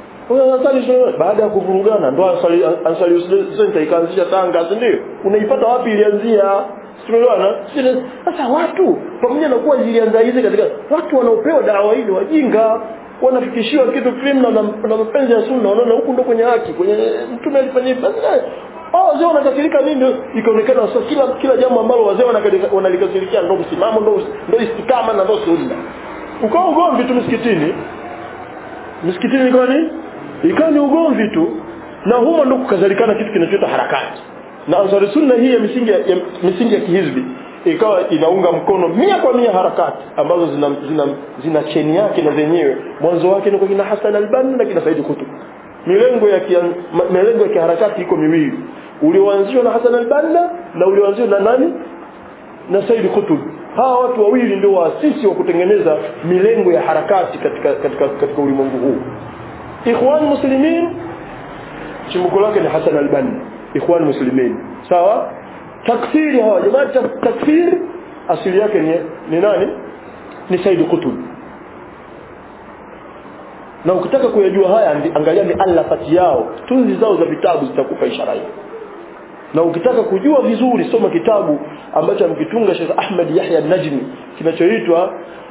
[SPEAKER 1] baada ya kuvurugana ndo Ansari Center ikaanzisha Tanga si ndio unaipata wapi ilianzia tumeelewana sasa watu pamoja na kuwa zilianza hizi katika watu wanaopewa dawa hili wajinga wanafikishiwa kitu criminal na, na mapenzi ya sunna wanaona huku ndo kwenye haki kwenye mtume alifanya hivi basi hao wazee wanakasirika nini ikaonekana sasa kila kila jambo ambalo wazee wanalikasirikia ndo msimamo ndo ndo istikama na ndo sunna ukao ugomvi tu msikitini msikitini ikawa ni ikawa ni ugomvi tu na humo ndo kukazalikana kitu kinachoitwa harakati na ansari sunna hii ya misingi ya, ya misingi ya kihizbi ikawa inaunga mkono mia kwa mia harakati ambazo zina, zina, zina cheni yake na zenyewe mwanzo wake ni kwa kina Hassan al-Banna na kina Said Qutb milengo ya kia, milengo ya kiharakati iko miwili ulioanzishwa na Hassan al-Banna na ulioanzishwa na nani na Said Qutb hawa watu wawili ndio waasisi wa kutengeneza milengo ya harakati katika katika katika ulimwengu huu Ikhwan Muslimin chimbuko lake ni Hassan al-Banna Ikhwan Muslimin sawa takfiri hawa jamaa takfir asili yake ni, ni nani ni Said Qutb na ukitaka kuyajua haya angalia ni alafati yao tunzi zao za vitabu zitakupa ishara hiyo na ukitaka kujua vizuri soma kitabu ambacho amekitunga Sheikh Ahmad Yahya Najmi kinachoitwa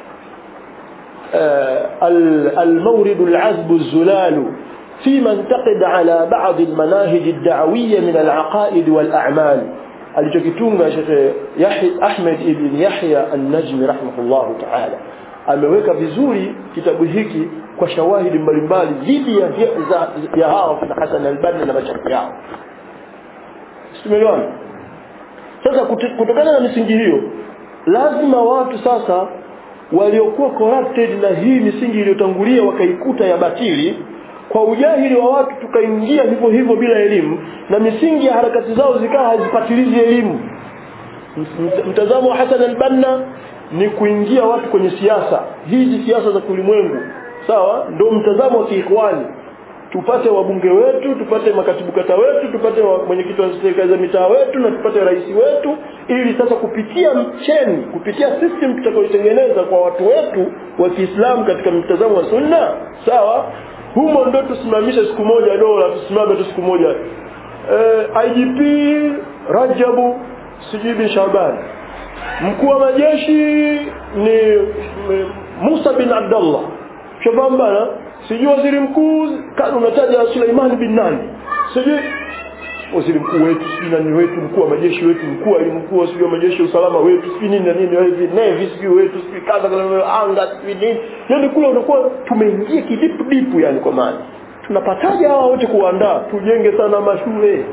[SPEAKER 1] المورد العذب الزلال فيما انتقد على بعض المناهج الدعوية من العقائد والأعمال alichokitunga Sheikh Yahya Ahmed ibn Yahya An-Najmi rahimahullahu ta'ala ameweka vizuri kitabu hiki kwa shawahidi mbalimbali dhidi ya za, ya hao kina Hassan al-Banna na machafu yao Tumeelewana Sasa kutokana na misingi hiyo lazima watu sasa waliokuwa corrupted na hii misingi iliyotangulia wakaikuta ya batili kwa ujahili wa watu tukaingia hivyo hivyo bila elimu na misingi ya harakati zao zikawa hazipatilizi elimu mtazamo wa Hassan al-Banna ni kuingia watu kwenye siasa hizi siasa za kulimwengu sawa ndio mtazamo wa kiikhwani tupate wabunge wetu tupate makatibu kata wetu tupate mwenyekiti wa serikali za mitaa wetu na tupate rais wetu ili sasa kupitia cheni kupitia system tutakayotengeneza kwa watu wetu wa Kiislamu katika mtazamo wa sunna sawa humo ndo tusimamishe siku moja dola tusimame tu siku moja e, IGP Rajabu sijui bin Shaban mkuu wa majeshi ni Musa bin Abdullah shafahamu bana sijui waziri mkuu unataja Suleiman bin nani sijui waziri mkuu wetu sijui nani wetu mkuu wa majeshi wetu mkuu wa mkuu sijui wa majeshi ya usalama wetu sijui nini na nini hivi navy sijui wetu sijui kaza anga sijui nini yani kule unakuwa tumeingia kidipu dipu yani kwa maana tunapataje hawa wote kuandaa tujenge sana mashule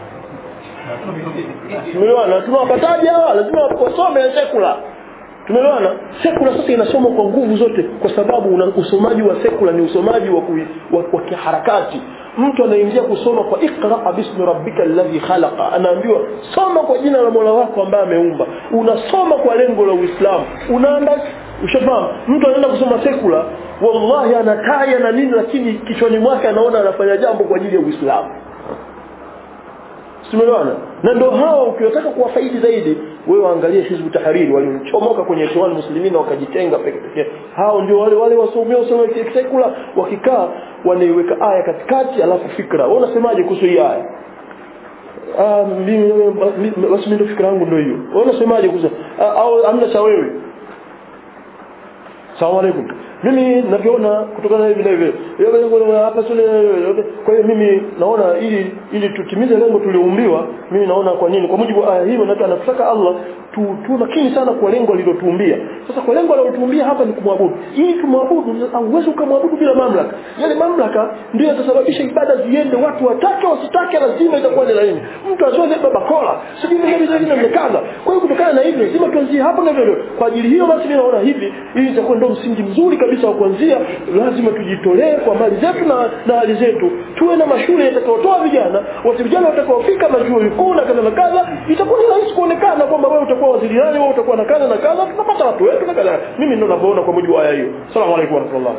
[SPEAKER 1] Tumeelewana tunawapataje hawa lazima wasome sekula Tumeelewana? Sekula sasa inasomwa kwa nguvu zote kwa sababu una usomaji wa sekula ni usomaji wa, kui, wa, wa kiharakati. Mtu anaingia kusoma kwa iqra bismi rabbika alladhi khalaqa. Anaambiwa soma kwa jina la Mola wako ambaye ameumba. Unasoma kwa lengo la Uislamu. Unaanda ushafahamu? Mtu anaenda kusoma sekula wallahi anakaya na nini lakini kichwani mwake anaona anafanya jambo kwa ajili ya Uislamu Simeelewana? Na ndio hao ukiwataka kuwafaidi zaidi wewe waangalie Hizbu Tahariri waliochomoka kwenye Ikhwan Muslimin wakajitenga peke peke. Hao ndio wale wale wasomea wasomea sekula wakikaa wanaiweka aya katikati alafu fikra. Wewe unasemaje kuhusu hii aya? Ah mimi basi mimi fikra yangu ndio hiyo. Wewe unasemaje kuhusu au amna cha wewe? Asalamu alaykum. Mimi navyoona kutokana na hivi na hivi. Hapa sule kwa hiyo mimi naona ili ili tutimize lengo tulioumbiwa, mimi naona kwa nini? Kwa mujibu wa aya hiyo na anataka Allah tu tu makini sana kwa lengo alilotuumbia. Sasa kwa lengo alilotuumbia hapa ni kumwabudu. Ili tumwabudu hauwezi ukamwabudu bila mamlaka. Yale mamlaka ndio yatasababisha ibada ziende watu watake wasitake lazima itakuwa ni laini. Mtu azoe baba kola, sijui mimi mimi nimekaza. Kwa hiyo kutokana na hivyo lazima tuanzie hapo na hivyo. Kwa ajili hiyo basi mimi naona hivi ili itakuwa ndio msingi mzuri kabisa wa kuanzia lazima tujitolee kwa mali zetu na na hali zetu. Tuwe na mashule yatakayotoa vijana, watu vijana watakaofika majuo vikuu na kadha na kadha, itakuwa ni rahisi kuonekana kwamba wewe utakuwa waziri nani, wewe utakuwa na kadha na kadha, tutapata watu wetu na kadha. Mimi ndio ninavyoona kwa mujibu wa aya hiyo. Asalamu alaykum wa rahmatullah.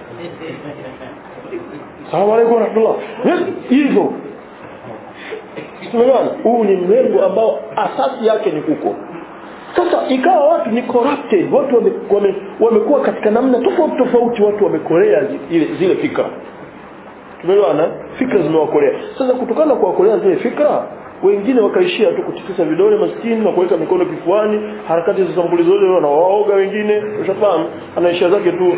[SPEAKER 1] Asalamu alaykum wa rahmatullah. Hivyo Tumeona huu ni mlengo ambao asasi yake ni huko. Sasa ikawa watu ni corrupted, watu wamekuwa wame, wame katika namna tofauti tofauti, watu wamekorea zile, zile fikra. Tumeelewana? Fikra zimewakorea. Sasa kutokana na kuwakorea zile fikra, wengine wakaishia tu kutikisa vidole maskini na kuweka mikono kifuani, harakati za sampuli zote wanawaoga wengine, ushafahamu? Anaishia zake tu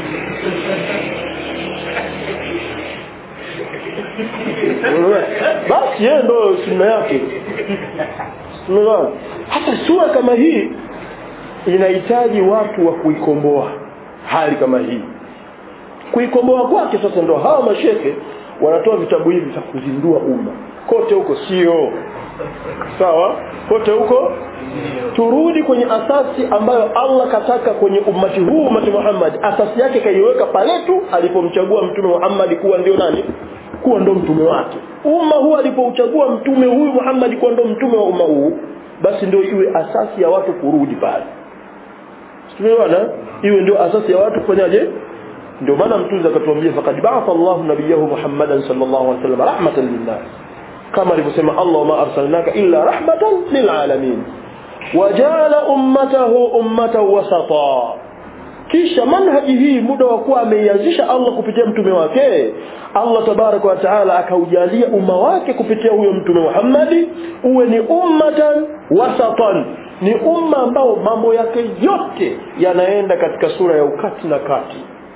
[SPEAKER 1] basi yeye ndo sunna yake Umeelewa? Hata sura kama hii inahitaji watu wa kuikomboa hali kama hii. Kuikomboa kwake sasa ndo hawa mashehe wanatoa vitabu hivi vya kuzindua umma. Kote huko sio. Sawa? Kote huko turudi kwenye asasi ambayo Allah kataka kwenye ummati huu ummati Muhammad. Asasi yake kaiweka pale tu alipomchagua mtume Muhammad kuwa ndio nani? kuwa ndo mtume wake umma huu alipouchagua mtume huyu Muhammad kuwa ndo mtume wa umma huu basi ndio iwe asasi ya watu kurudi pale tumeona iwe ndio asasi ya watu kufanyaje ndio maana mtume akatuambia faqad ba'atha Allahu nabiyahu Muhammadan sallallahu alaihi wasallam rahmatan linnas kama alivyosema Allah ma arsalnaka illa rahmatan lilalamin wajala ummatahu ummatan wasata kisha manhaji hii muda wa kuwa ameianzisha Allah kupitia mtume wake Allah tabaraka wa taala akaujalia umma wake kupitia huyo mtume Muhammadi uwe ni ummatan wasatan ni umma ambao mambo yake yote yanaenda katika sura ya ukati na kati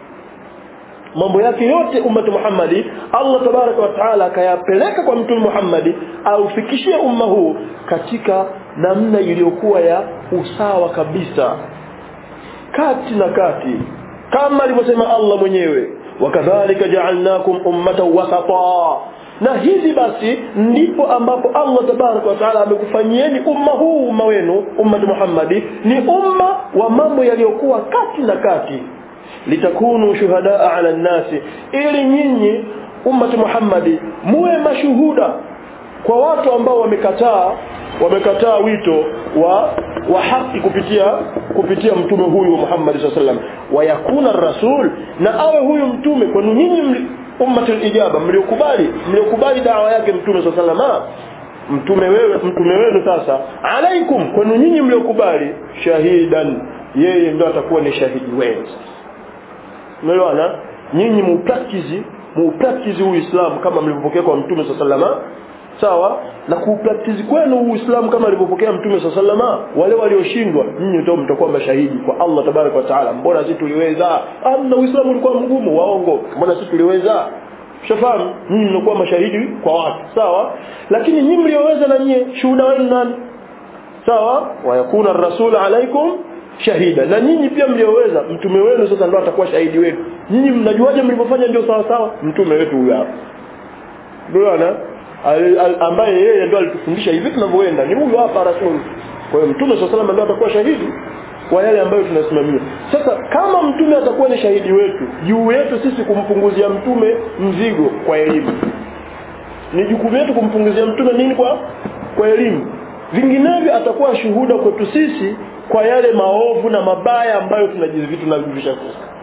[SPEAKER 1] mambo yake yote ummatu Muhammadi Allah tabaraka wa taala akayapeleka kwa mtume Muhammadi aufikishie umma huu katika namna iliyokuwa ya usawa kabisa kati na kati kama alivyosema Allah mwenyewe wakadhalika ja'alnakum ummatan wasata na hivi basi ndipo ambapo Allah tabaraka wa taala amekufanyieni umma huu umma wenu ummatu Muhammadi ni umma wa mambo yaliyokuwa kati na kati litakunu shuhadaa ala nnasi ili nyinyi ummatu Muhammadi muwe mashuhuda kwa watu ambao wamekataa wamekataa wito wa wa haki kupitia kupitia mtume huyu Muhammad sallallahu alaihi wasallam wayakuna rasul na awe huyu mtume kwa nyinyi ummatul ijaba mliokubali mliokubali dawa yake mtume sallallahu alaihi wasallam mtume wewe mtume wenu sasa alaikum kwa nyinyi mliokubali shahidan yeye ndio atakuwa ni shahidi wenu umeelewana nyinyi mupractice mupractice uislamu kama mlivyopokea kwa mtume sallallahu alaihi wasallam sawa na kupractice kwenu uislamu kama alivyopokea mtume sallama wale walioshindwa nyinyi ndio mtakuwa mashahidi kwa Allah tabaraka wa taala mbona sisi tuliweza amna uislamu ulikuwa mgumu waongo mbona sisi tuliweza shafahamu nyinyi mnakuwa mashahidi kwa watu sawa lakini nyinyi mlioweza na nyinyi shuhuda wenu nani sawa wayakuna rasul alaikum shahida na nyinyi pia mlioweza mtume wenu sasa ndio atakuwa shahidi wenu nyinyi mnajuaje mlivyofanya ndio sawa sawa mtume wetu huyu hapa ndio ambaye yeye ndo alitufundisha hivi tunavyoenda ni huyo hapa rasul kwa hiyo mtume swalla sallam ndio atakuwa shahidi kwa yale ambayo tunasimamia sasa kama mtume atakuwa ni shahidi wetu juu yetu sisi kumpunguzia mtume mzigo kwa elimu ni jukumu letu kumpunguzia mtume nini kwa kwa elimu vinginevyo atakuwa shuhuda kwetu sisi kwa yale maovu na mabaya ambayo tunajivitu tunajivisha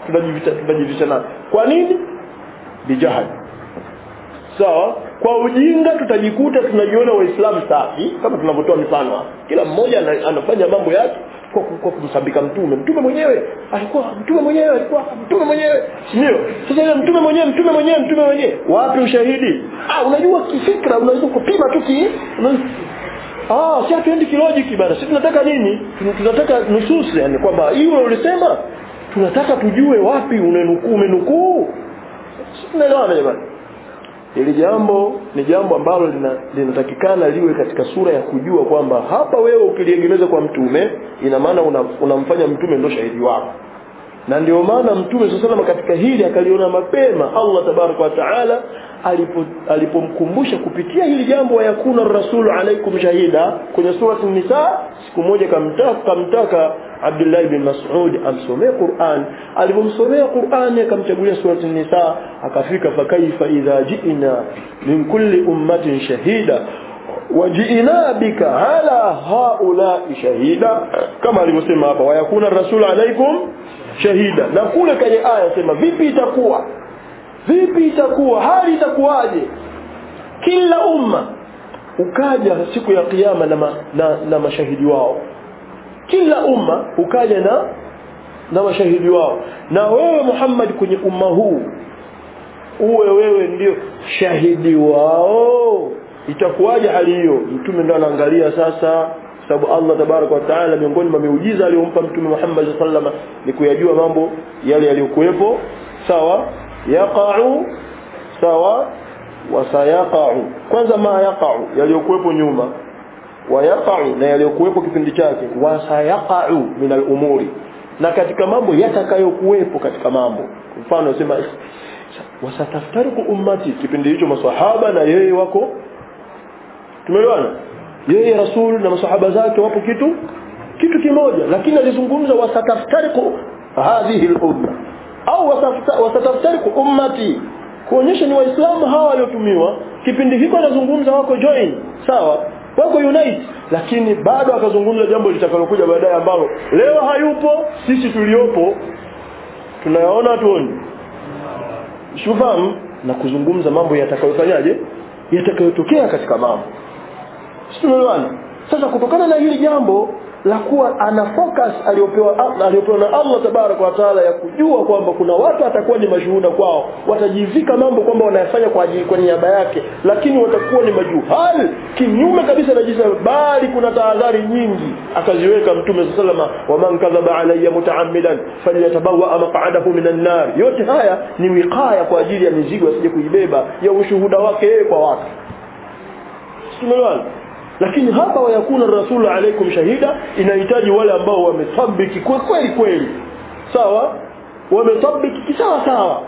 [SPEAKER 1] tunajivita tunajivisha nayo kwa nini bijahad sawa kwa ujinga tutajikuta tunajiona waislamu safi kama tunavyotoa mifano hapa kila mmoja ana- anafanya mambo yake kwa, ku- kwa kumsabika mtume mtume mwenyewe alikuwa mtume mwenyewe alikuwa mtume mwenyewe si ndio sasa ile mtume mwenyewe mtume mwenyewe mtume mwenyewe wapi ushahidi ah unajua kifikra unaweza kupima tu ki una- ah si hatuendi kilojiki bana sisi tunataka nini Tun- tunataka nususi yani kwamba hiyo ulisema tunataka tujue wapi unenukuu umenukuu Sisi tunaelewana jamani Hili jambo ni jambo ambalo lina- linatakikana liwe katika sura ya kujua kwamba hapa wewe ukiliegemeza kwa mtume ina maana una- unamfanya mtume ndo shahidi wako na ndio maana mtume saa salama katika hili akaliona mapema allah tabaraka wa taala alipo- alipomkumbusha kupitia hili jambo wayakuna rasulu alaikum shahida kwenye surati nisa siku moja kamtaka, kamtaka abdullahi bin masud amsomee quran alipomsomea qurani akamchagulia surati nisa akafika fakaifa idha jina min kulli ummatin shahida wajiina bika ala haulai shahida kama alivyosema hapa wayakuna rasulu alaikum shahida na kule kwenye aya sema vipi itakuwa vipi itakuwa hali itakuwaje kila umma ukaja siku ya kiyama na, ma, na, na mashahidi wao kila umma ukaja na na mashahidi wao na wewe Muhammad kwenye umma huu uwe wewe ndio shahidi wao itakuwaje hali hiyo mtume ndo anaangalia sasa sababu Allah tabaraka wa taala miongoni mwa miujiza aliyompa mtume Muhammad sallallahu alaihi ni kuyajua mambo yale yaliyokuwepo sawa yaqa'u sawa wasayaqa'u kwanza ma yaqa'u yaliyokuwepo nyuma wayaqa'u na yaliyokuwepo kipindi chake wasayaqa'u min al-umuri na katika mambo yatakayokuwepo katika mambo mfano sema wasataftariku ummati kipindi hicho maswahaba na yeye wako tumeelewana yeye rasul na masahaba zake wapo kitu kitu kimoja lakini alizungumza wasataftariku hadhihi al-umma au wasafta- wasataftariku ummati kuonyesha ni waislamu hawa waliotumiwa kipindi hiko anazungumza wako join sawa wako unite lakini bado akazungumza jambo litakalokuja baadaye ambalo leo hayupo sisi tuliopo tunayaona tuoni shufahamu na kuzungumza mambo yatakayofanyaje yatakayotokea katika mambo tumeelewana sasa kutokana na hili jambo la kuwa ana focus aliyopewa aliyopewa na Allah tabaraka wa taala ya kujua kwamba kuna watu atakuwa ni mashuhuda kwao watajivika mambo kwamba wanayafanya kwa ajili kwa niaba yake lakini watakuwa ni majuhal kinyume kabisa na jinsi bali kuna tahadhari nyingi akaziweka mtume sallama wa man kadhaba alayya mutaammidan falyatabawa maq'adahu minan nar yote haya ni wiqaya kwa ajili ya mizigo asije kuibeba ya ushuhuda wake yeye kwa watu tumeelewana lakini hapa wayakuna rasulu alaikum shahida inahitaji wale ambao wametabiki kwa kweli kweli sawa wametabiki kisawa sawa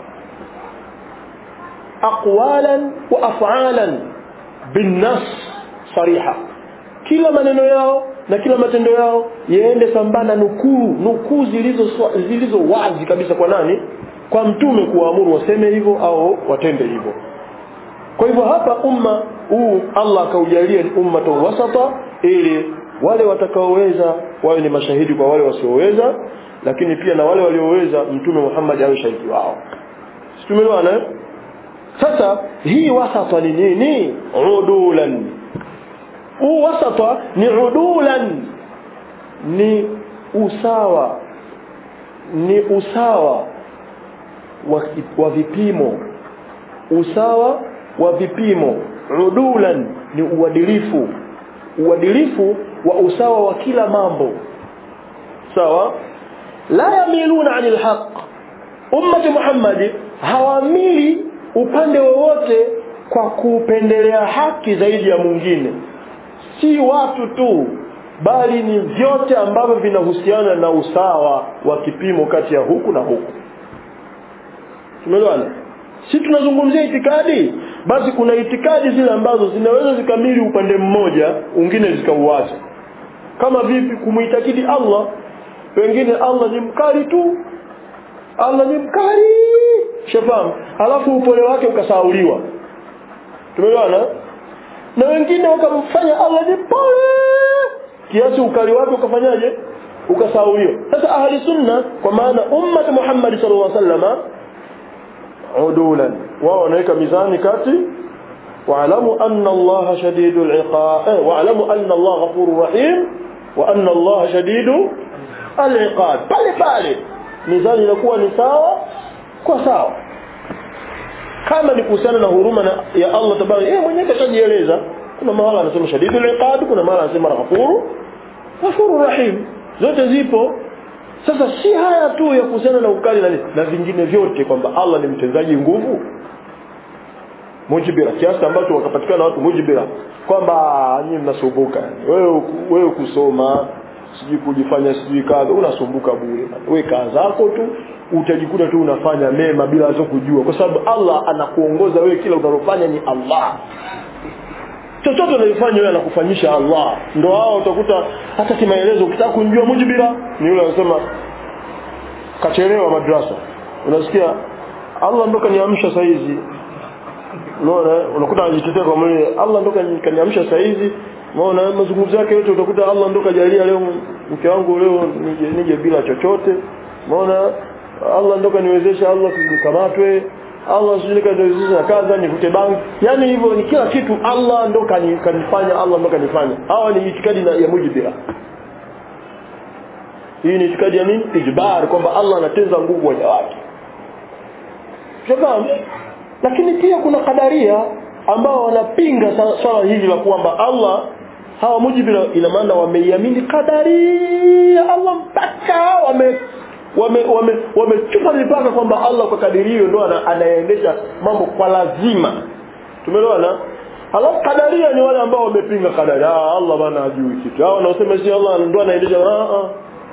[SPEAKER 1] aqwalan wa af'alan binnas sariha kila maneno yao na kila matendo yao yaende sambamba nukuu nukuu zilizo zilizo wazi kabisa kwa nani kwa mtume kuwaamuru waseme hivyo au watende hivyo kwa hivyo hapa umma huu Allah akaujalia ni ummatan wasata ili wale watakaoweza wawe ni mashahidi kwa wale wasioweza lakini pia na wale walioweza mtume Muhammad awe shahidi wao tumeelewana eh? sasa hii wasata ni nini udulan huu wasata ni udulan ni usawa ni usawa wa, wa vipimo usawa wa vipimo udulan ni uadilifu uadilifu wa usawa wa kila mambo sawa la yamiluna anil haq ummati muhammadi hawamili upande wowote kwa kupendelea haki zaidi ya mwingine si watu tu bali ni vyote ambavyo vinahusiana na usawa wa kipimo kati ya huku na huku tumeelewana si tunazungumzia itikadi basi kuna itikadi zile ambazo zinaweza zikamili upande mmoja wengine zikauacha kama vipi kumuitakidi Allah wengine Allah ni mkali tu Allah ni mkali shafamu alafu upole wake ukasauliwa tumeelewana na wengine wakamfanya Allah ni pole kiasi ukali wake ukafanyaje ukasahau hiyo sasa ahli sunna kwa maana ummat Muhammad sallallahu alaihi wasallam udulan wao wanaweka mizani kati واعلموا أن الله شديد العقاب واعلموا أن الله غفور رحيم وأن الله شديد العقاب pale pale mizani inakuwa ni sawa kwa sawa kama ni kuhusiana na huruma na ya Allah tabaraka yeye mwenyewe kashajieleza kuna mahala anasema shadidul iqab kuna mahala anasema ghafuru ghafuru rahim zote zipo sasa si haya tu ya kuhusiana na ukali na nini na vingine vyote kwamba Allah ni mtendaji nguvu mujibira kiasi ambacho wakapatikana watu mujibira kwamba nyinyi mnasumbuka wewe wewe kusoma sijui kujifanya sijui kadha unasumbuka bure wewe kaa zako tu utajikuta tu unafanya mema bila hata kujua kwa sababu Allah anakuongoza wewe kila unalofanya ni Allah chochote unalofanya wewe anakufanyisha Allah ndio hao utakuta hata kimaelezo ukitaka kunjua mujibira ni yule anasema kachelewa madrasa unasikia Allah ndo kaniamsha saa hizi unaona unakuta anajitetea kwa mwili Allah ndo kaniamsha saa hizi unaona mazungumzo yake yote utakuta Allah ndo kajalia leo mke wangu leo nije, nije bila chochote unaona Allah ndo kaniwezesha Allah nikamatwe Allah sijui kaniwezesha kaza nikute banki yani hivyo ni kila kitu Allah ndo kanifanya Allah ndo kanifanya hawa ni itikadi na ya mujibira hii ni itikadi ya nini ijbar kwamba Allah anateza nguvu waja wake shafahamu lakini pia kuna kadaria ambao wanapinga swala hili la kwamba Allah hawa mujibira ina maana wameiamini kadari ya Allah mpaka wame wame wame wamechupa mipaka kwamba Allah kwa kadiri hiyo ndo anaendesha mambo kwa lazima tumeelewana halafu kadaria ni wale ambao wamepinga kadari ah Allah bana hajui kitu hao wanaosema si Allah ndo anaendesha ah ah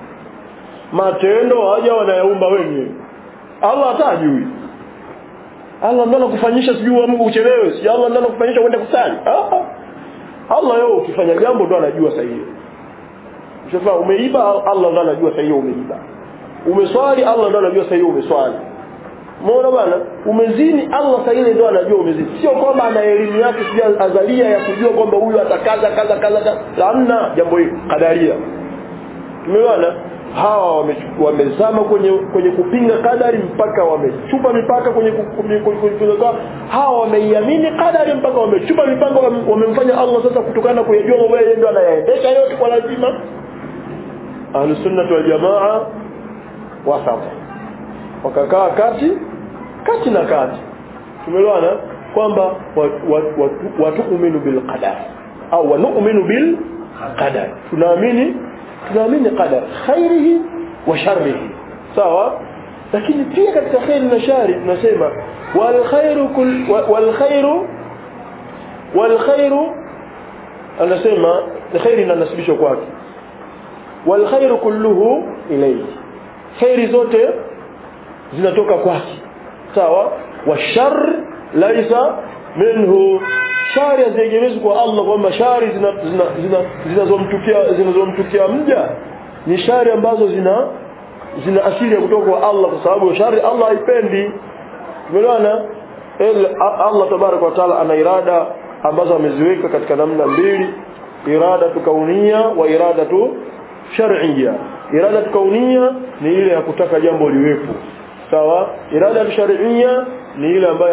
[SPEAKER 1] matendo haja wanayaumba wenyewe Allah hata hajui Allah ndo anakufanyisha sijui Mungu uchelewe si Allah ndo anakufanyisha uende kusali ah ah Allah yeye ukifanya jambo ndo anajua sahihi Ushafa umeiba Allah ndo anajua sahihi umeiba umeswali Allah ndo anajua sahihi umeswali Umeona bwana umezini Allah sahihi ndo anajua umezini sio kwamba ana elimu yake sija azalia ya kujua kwamba huyu atakaza kaza kaza hamna jambo hili kadaria tumeona hawa wamezama kwenye kwenye kupinga kadari mpaka wamechupa mipaka kwenye kupinga hawa wameiamini kadari mpaka wamechupa mipaka wamemfanya Allah sasa kutokana na kuyajua mambo yeye ndio anayaendesha yote kwa lazima ahlus sunnah wal jamaa wasata wakakaa kati kati na kati tumeelewana kwamba watuuminu bil qadar au wanu'minu bil qadar tunaamini tunaamini qadar khairihi wa sharrihi sawa lakini pia katika khairi na shari tunasema wal khairu kull wal khairu wal khairu anasema khairi inanasibishwa kwake wal khairu kulluhu ilayhi khairi zote zinatoka kwake sawa wa shar laisa minhu shari haziegemezwi kwa Allah kwamba shari zinazomtukia zina, zina zinazomtukia mja ni shari ambazo zina zina asili ya kutoka kwa Allah kwa sababu shari Allah haipendi umeelewana Allah tabaraka wa taala ana irada ambazo ameziweka katika namna mbili irada tukaunia wa irada tu shar'iyya irada tukaunia ni ile ya kutaka jambo liwepo sawa irada shar'iyya ni ile ambayo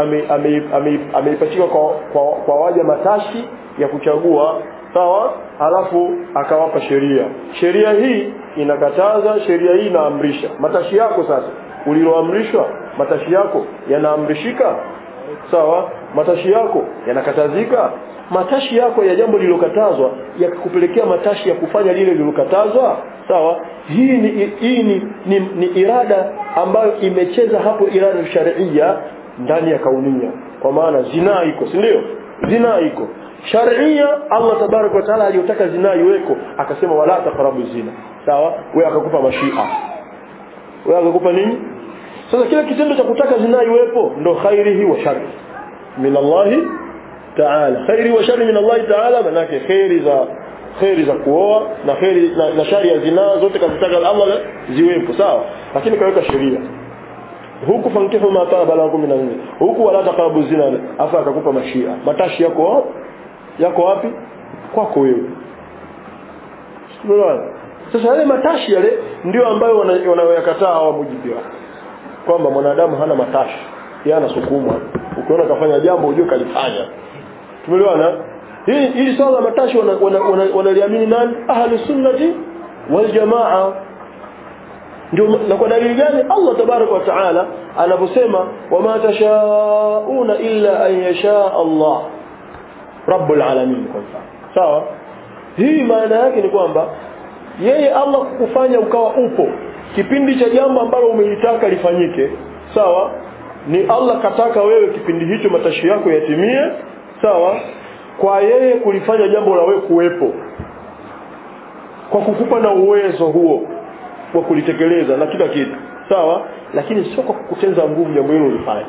[SPEAKER 1] ameipachika kwa, kwa, kwa waja matashi ya kuchagua sawa halafu akawapa sheria sheria hii inakataza sheria hii inaamrisha matashi yako sasa uliloamrishwa matashi yako yanaamrishika sawa matashi yako yanakatazika matashi yako ya jambo lililokatazwa yakakupelekea matashi ya kufanya lile lililokatazwa sawa hii ni hii ni, ni, ni irada ambayo imecheza hapo irada sharia ndani ya kaunia kwa maana zinaa iko si ndio zinaa iko sharia Allah tabarak wa taala aliyotaka zinaa iweko akasema wala taqrabu zina sawa wewe akakupa mashia wewe akakupa nini sasa kile kitendo cha kutaka zinaa iwepo ndo khairihi wa sharri min Allah ta'ala khairi wa sharri min Allah ta'ala manake khairi za khairi za kuoa na khairi na, na shari ya zinaa zote kazitaka Allah ziwepo sawa lakini kaweka sheria huku fankihu ma taba lakum min al huku wala taqrabu zina afa akakupa mashia matashi yako yako wapi kwako wewe Unaona? sasa yale matashi yale ndio ambayo wana- wanayoyakataa hawa mujibia kwamba mwanadamu hana matashi yeye anasukumwa ukiona kafanya jambo ujue kalifanya tumeelewana hili hili swala la matashi wanaliamini wana, wana, wanaliamini nani ahlu sunnati wal jamaa ndio na kwa dalili gani Allah tabaraka wa taala anaposema wama tashauna illa an yasha Allah rabbul alamin kwa mfano sawa hii maana yake ni kwamba yeye Allah kukufanya ukawa upo kipindi cha jambo ambalo umelitaka lifanyike sawa ni Allah kataka wewe kipindi hicho matashi yako yatimie sawa kwa yeye kulifanya jambo la wewe kuwepo kwa kukupa na uwezo huo wa kulitekeleza na kila kitu sawa lakini sio kwa kukutenza nguvu jambo hilo ulifanye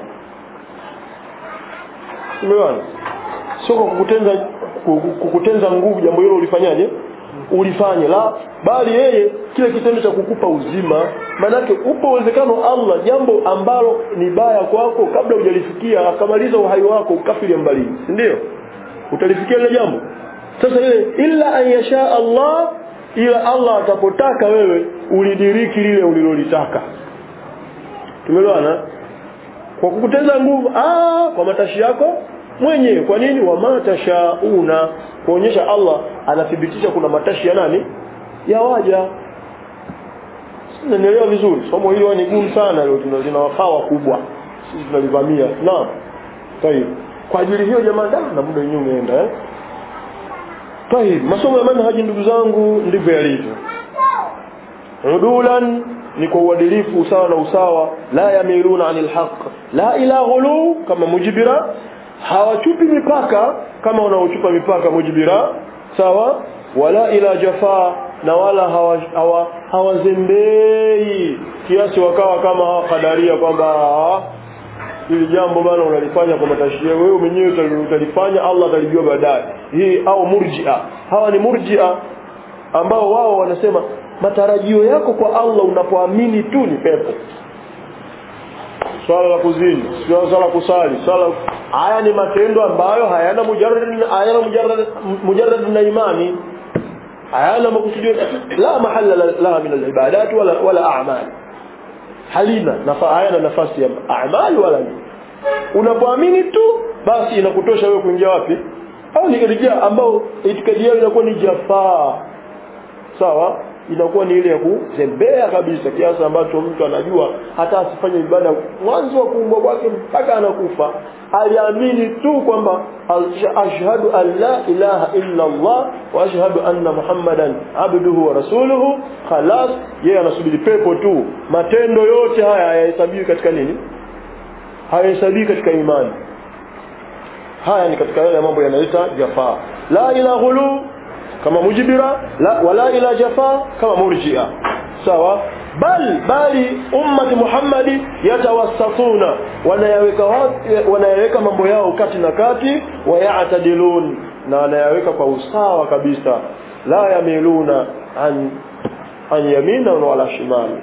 [SPEAKER 1] umeona sio kwa kukutenza kukutenza nguvu jambo hilo ulifanyaje ulifanye la bali yeye kile kitendo cha kukupa uzima manake upo uwezekano Allah jambo ambalo ni baya kwako kabla hujalifikia akamaliza uhai wako ukafiri mbali si ndio utalifikia ile jambo sasa ile illa an yasha Allah ila Allah atapotaka wewe ulidiriki lile ulilolitaka tumeelewana kwa kukuteza nguvu ah kwa matashi yako mwenyewe kwa nini wa matashauna kuonyesha Allah anathibitisha kuna matashi ya nani ya waja Sinanielewa vizuri somo hili ni gumu sana leo tuna wafaa wakubwa sisi tunalivamia naam tayeb kwa ajili hiyo jamaa na muda wenyewe umeenda eh tayeb masomo ya manhaji ndugu zangu ndivyo yalivyo udulan ni kwa uadilifu usawa na usawa la yamiluna anil haqq la ila ghulu kama mujibira hawachupi mipaka kama wanaochupa mipaka mujibira sawa wala ila jafaa na wala hawazembei hawa, hawa kiasi wakawa kama hawa kadaria kwamba hili jambo bana unalifanya kwa matashia wewe mwenyewe utalifanya Allah atalijua baadaye hii au murjia hawa ni murjia ambao wao wanasema matarajio yako kwa Allah unapoamini tu ni pepo swala la kuzini swala la kusali swala haya ni matendo ambayo hayana mujarrad hayana mujarrad mujarrad na imani hayana makusudio la mahalla la min alibadat wala wala a'mal halina nafa hayana nafasi ya a'mal wala nini unapoamini tu basi inakutosha wewe kuingia wapi au ni katika ambao itikadi yao inakuwa ni jafaa sawa inakuwa ni ile ya kuzembea kabisa kiasi ambacho mtu anajua hata asifanye ibada mwanzo wa kuumbwa kwake mpaka anakufa aliamini tu kwamba ashhadu an la ilaha illa Allah wa ashhadu anna Muhammadan abduhu wa rasuluhu khalas yeye anasubiri pepo tu matendo yote haya hayahesabiwi katika nini hayahesabiwi katika imani haya ni katika yale mambo yanaita jafaa la ila ghulu kama mujibira la wala ila jafa kama murjia sawa bal bali ummati muhammadi yatawassatuna wanayaweka wanayaweka mambo yao kati na kati wayatadilun na wanayaweka kwa usawa kabisa la yamiluna an an yamina wala shimali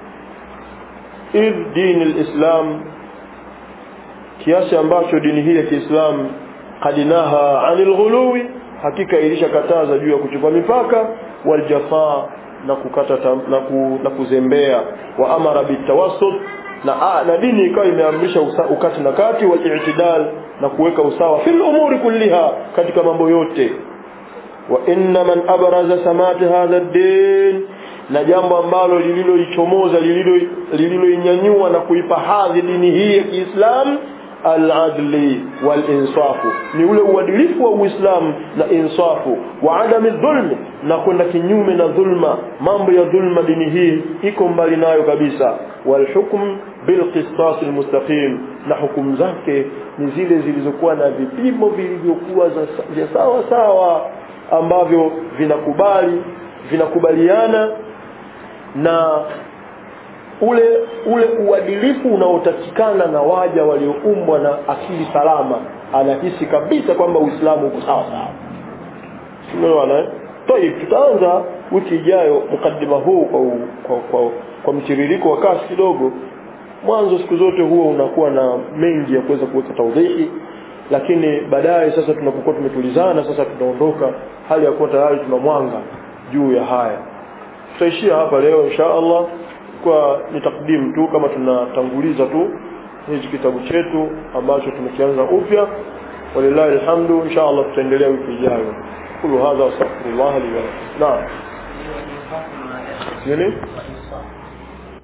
[SPEAKER 1] idh dini alislam kiasi ambacho dini hii ya Kiislamu kadinaha anil ghuluwi hakika ilishakataza juu ya kuchupa mipaka waljafaa na kukata tam, na, ku, na kuzembea wa amara bitawassut na, a, na dini ikawa imeamrisha ukati na kati wal na kuweka usawa fil umuri kulliha katika mambo yote wa inna man abraza samati hadha ad-din na jambo ambalo lililoichomoza lililoinyanyua na kuipa hadhi dini hii ya Kiislamu al-adli wal-insafu ni ule uadilifu wa Uislamu na insafu wa adami dhulmi na kwenda kinyume na dhulma mambo ya dhulma dini hii iko mbali nayo kabisa wal hukm bil qisas al mustaqim na hukumu zake ni zile zilizokuwa na vipimo vilivyokuwa vya sawa sawa ambavyo vinakubali vinakubaliana na ule ule uadilifu unaotakikana na waja walioumbwa na akili salama anahisi kabisa kwamba Uislamu uko sawa sawa tumeona Tayib tutaanza wiki ijayo mkadima huu kwa, kwa, kwa, kwa mtiririko wa kasi kidogo mwanzo siku zote huwa unakuwa na mengi ya kuweza kuweka taudhihi lakini baadaye sasa tunapokuwa tumetulizana sasa tunaondoka hali ya kuwa tayari tuna mwanga juu ya haya tutaishia hapa leo insha Allah kwa ni takdim tu kama tunatanguliza tu hichi kitabu chetu ambacho tumekianza upya walillahi alhamdu insha Allah tutaendelea wiki ijayo kulu hadha wastaghfirullah li wa lakum naam nini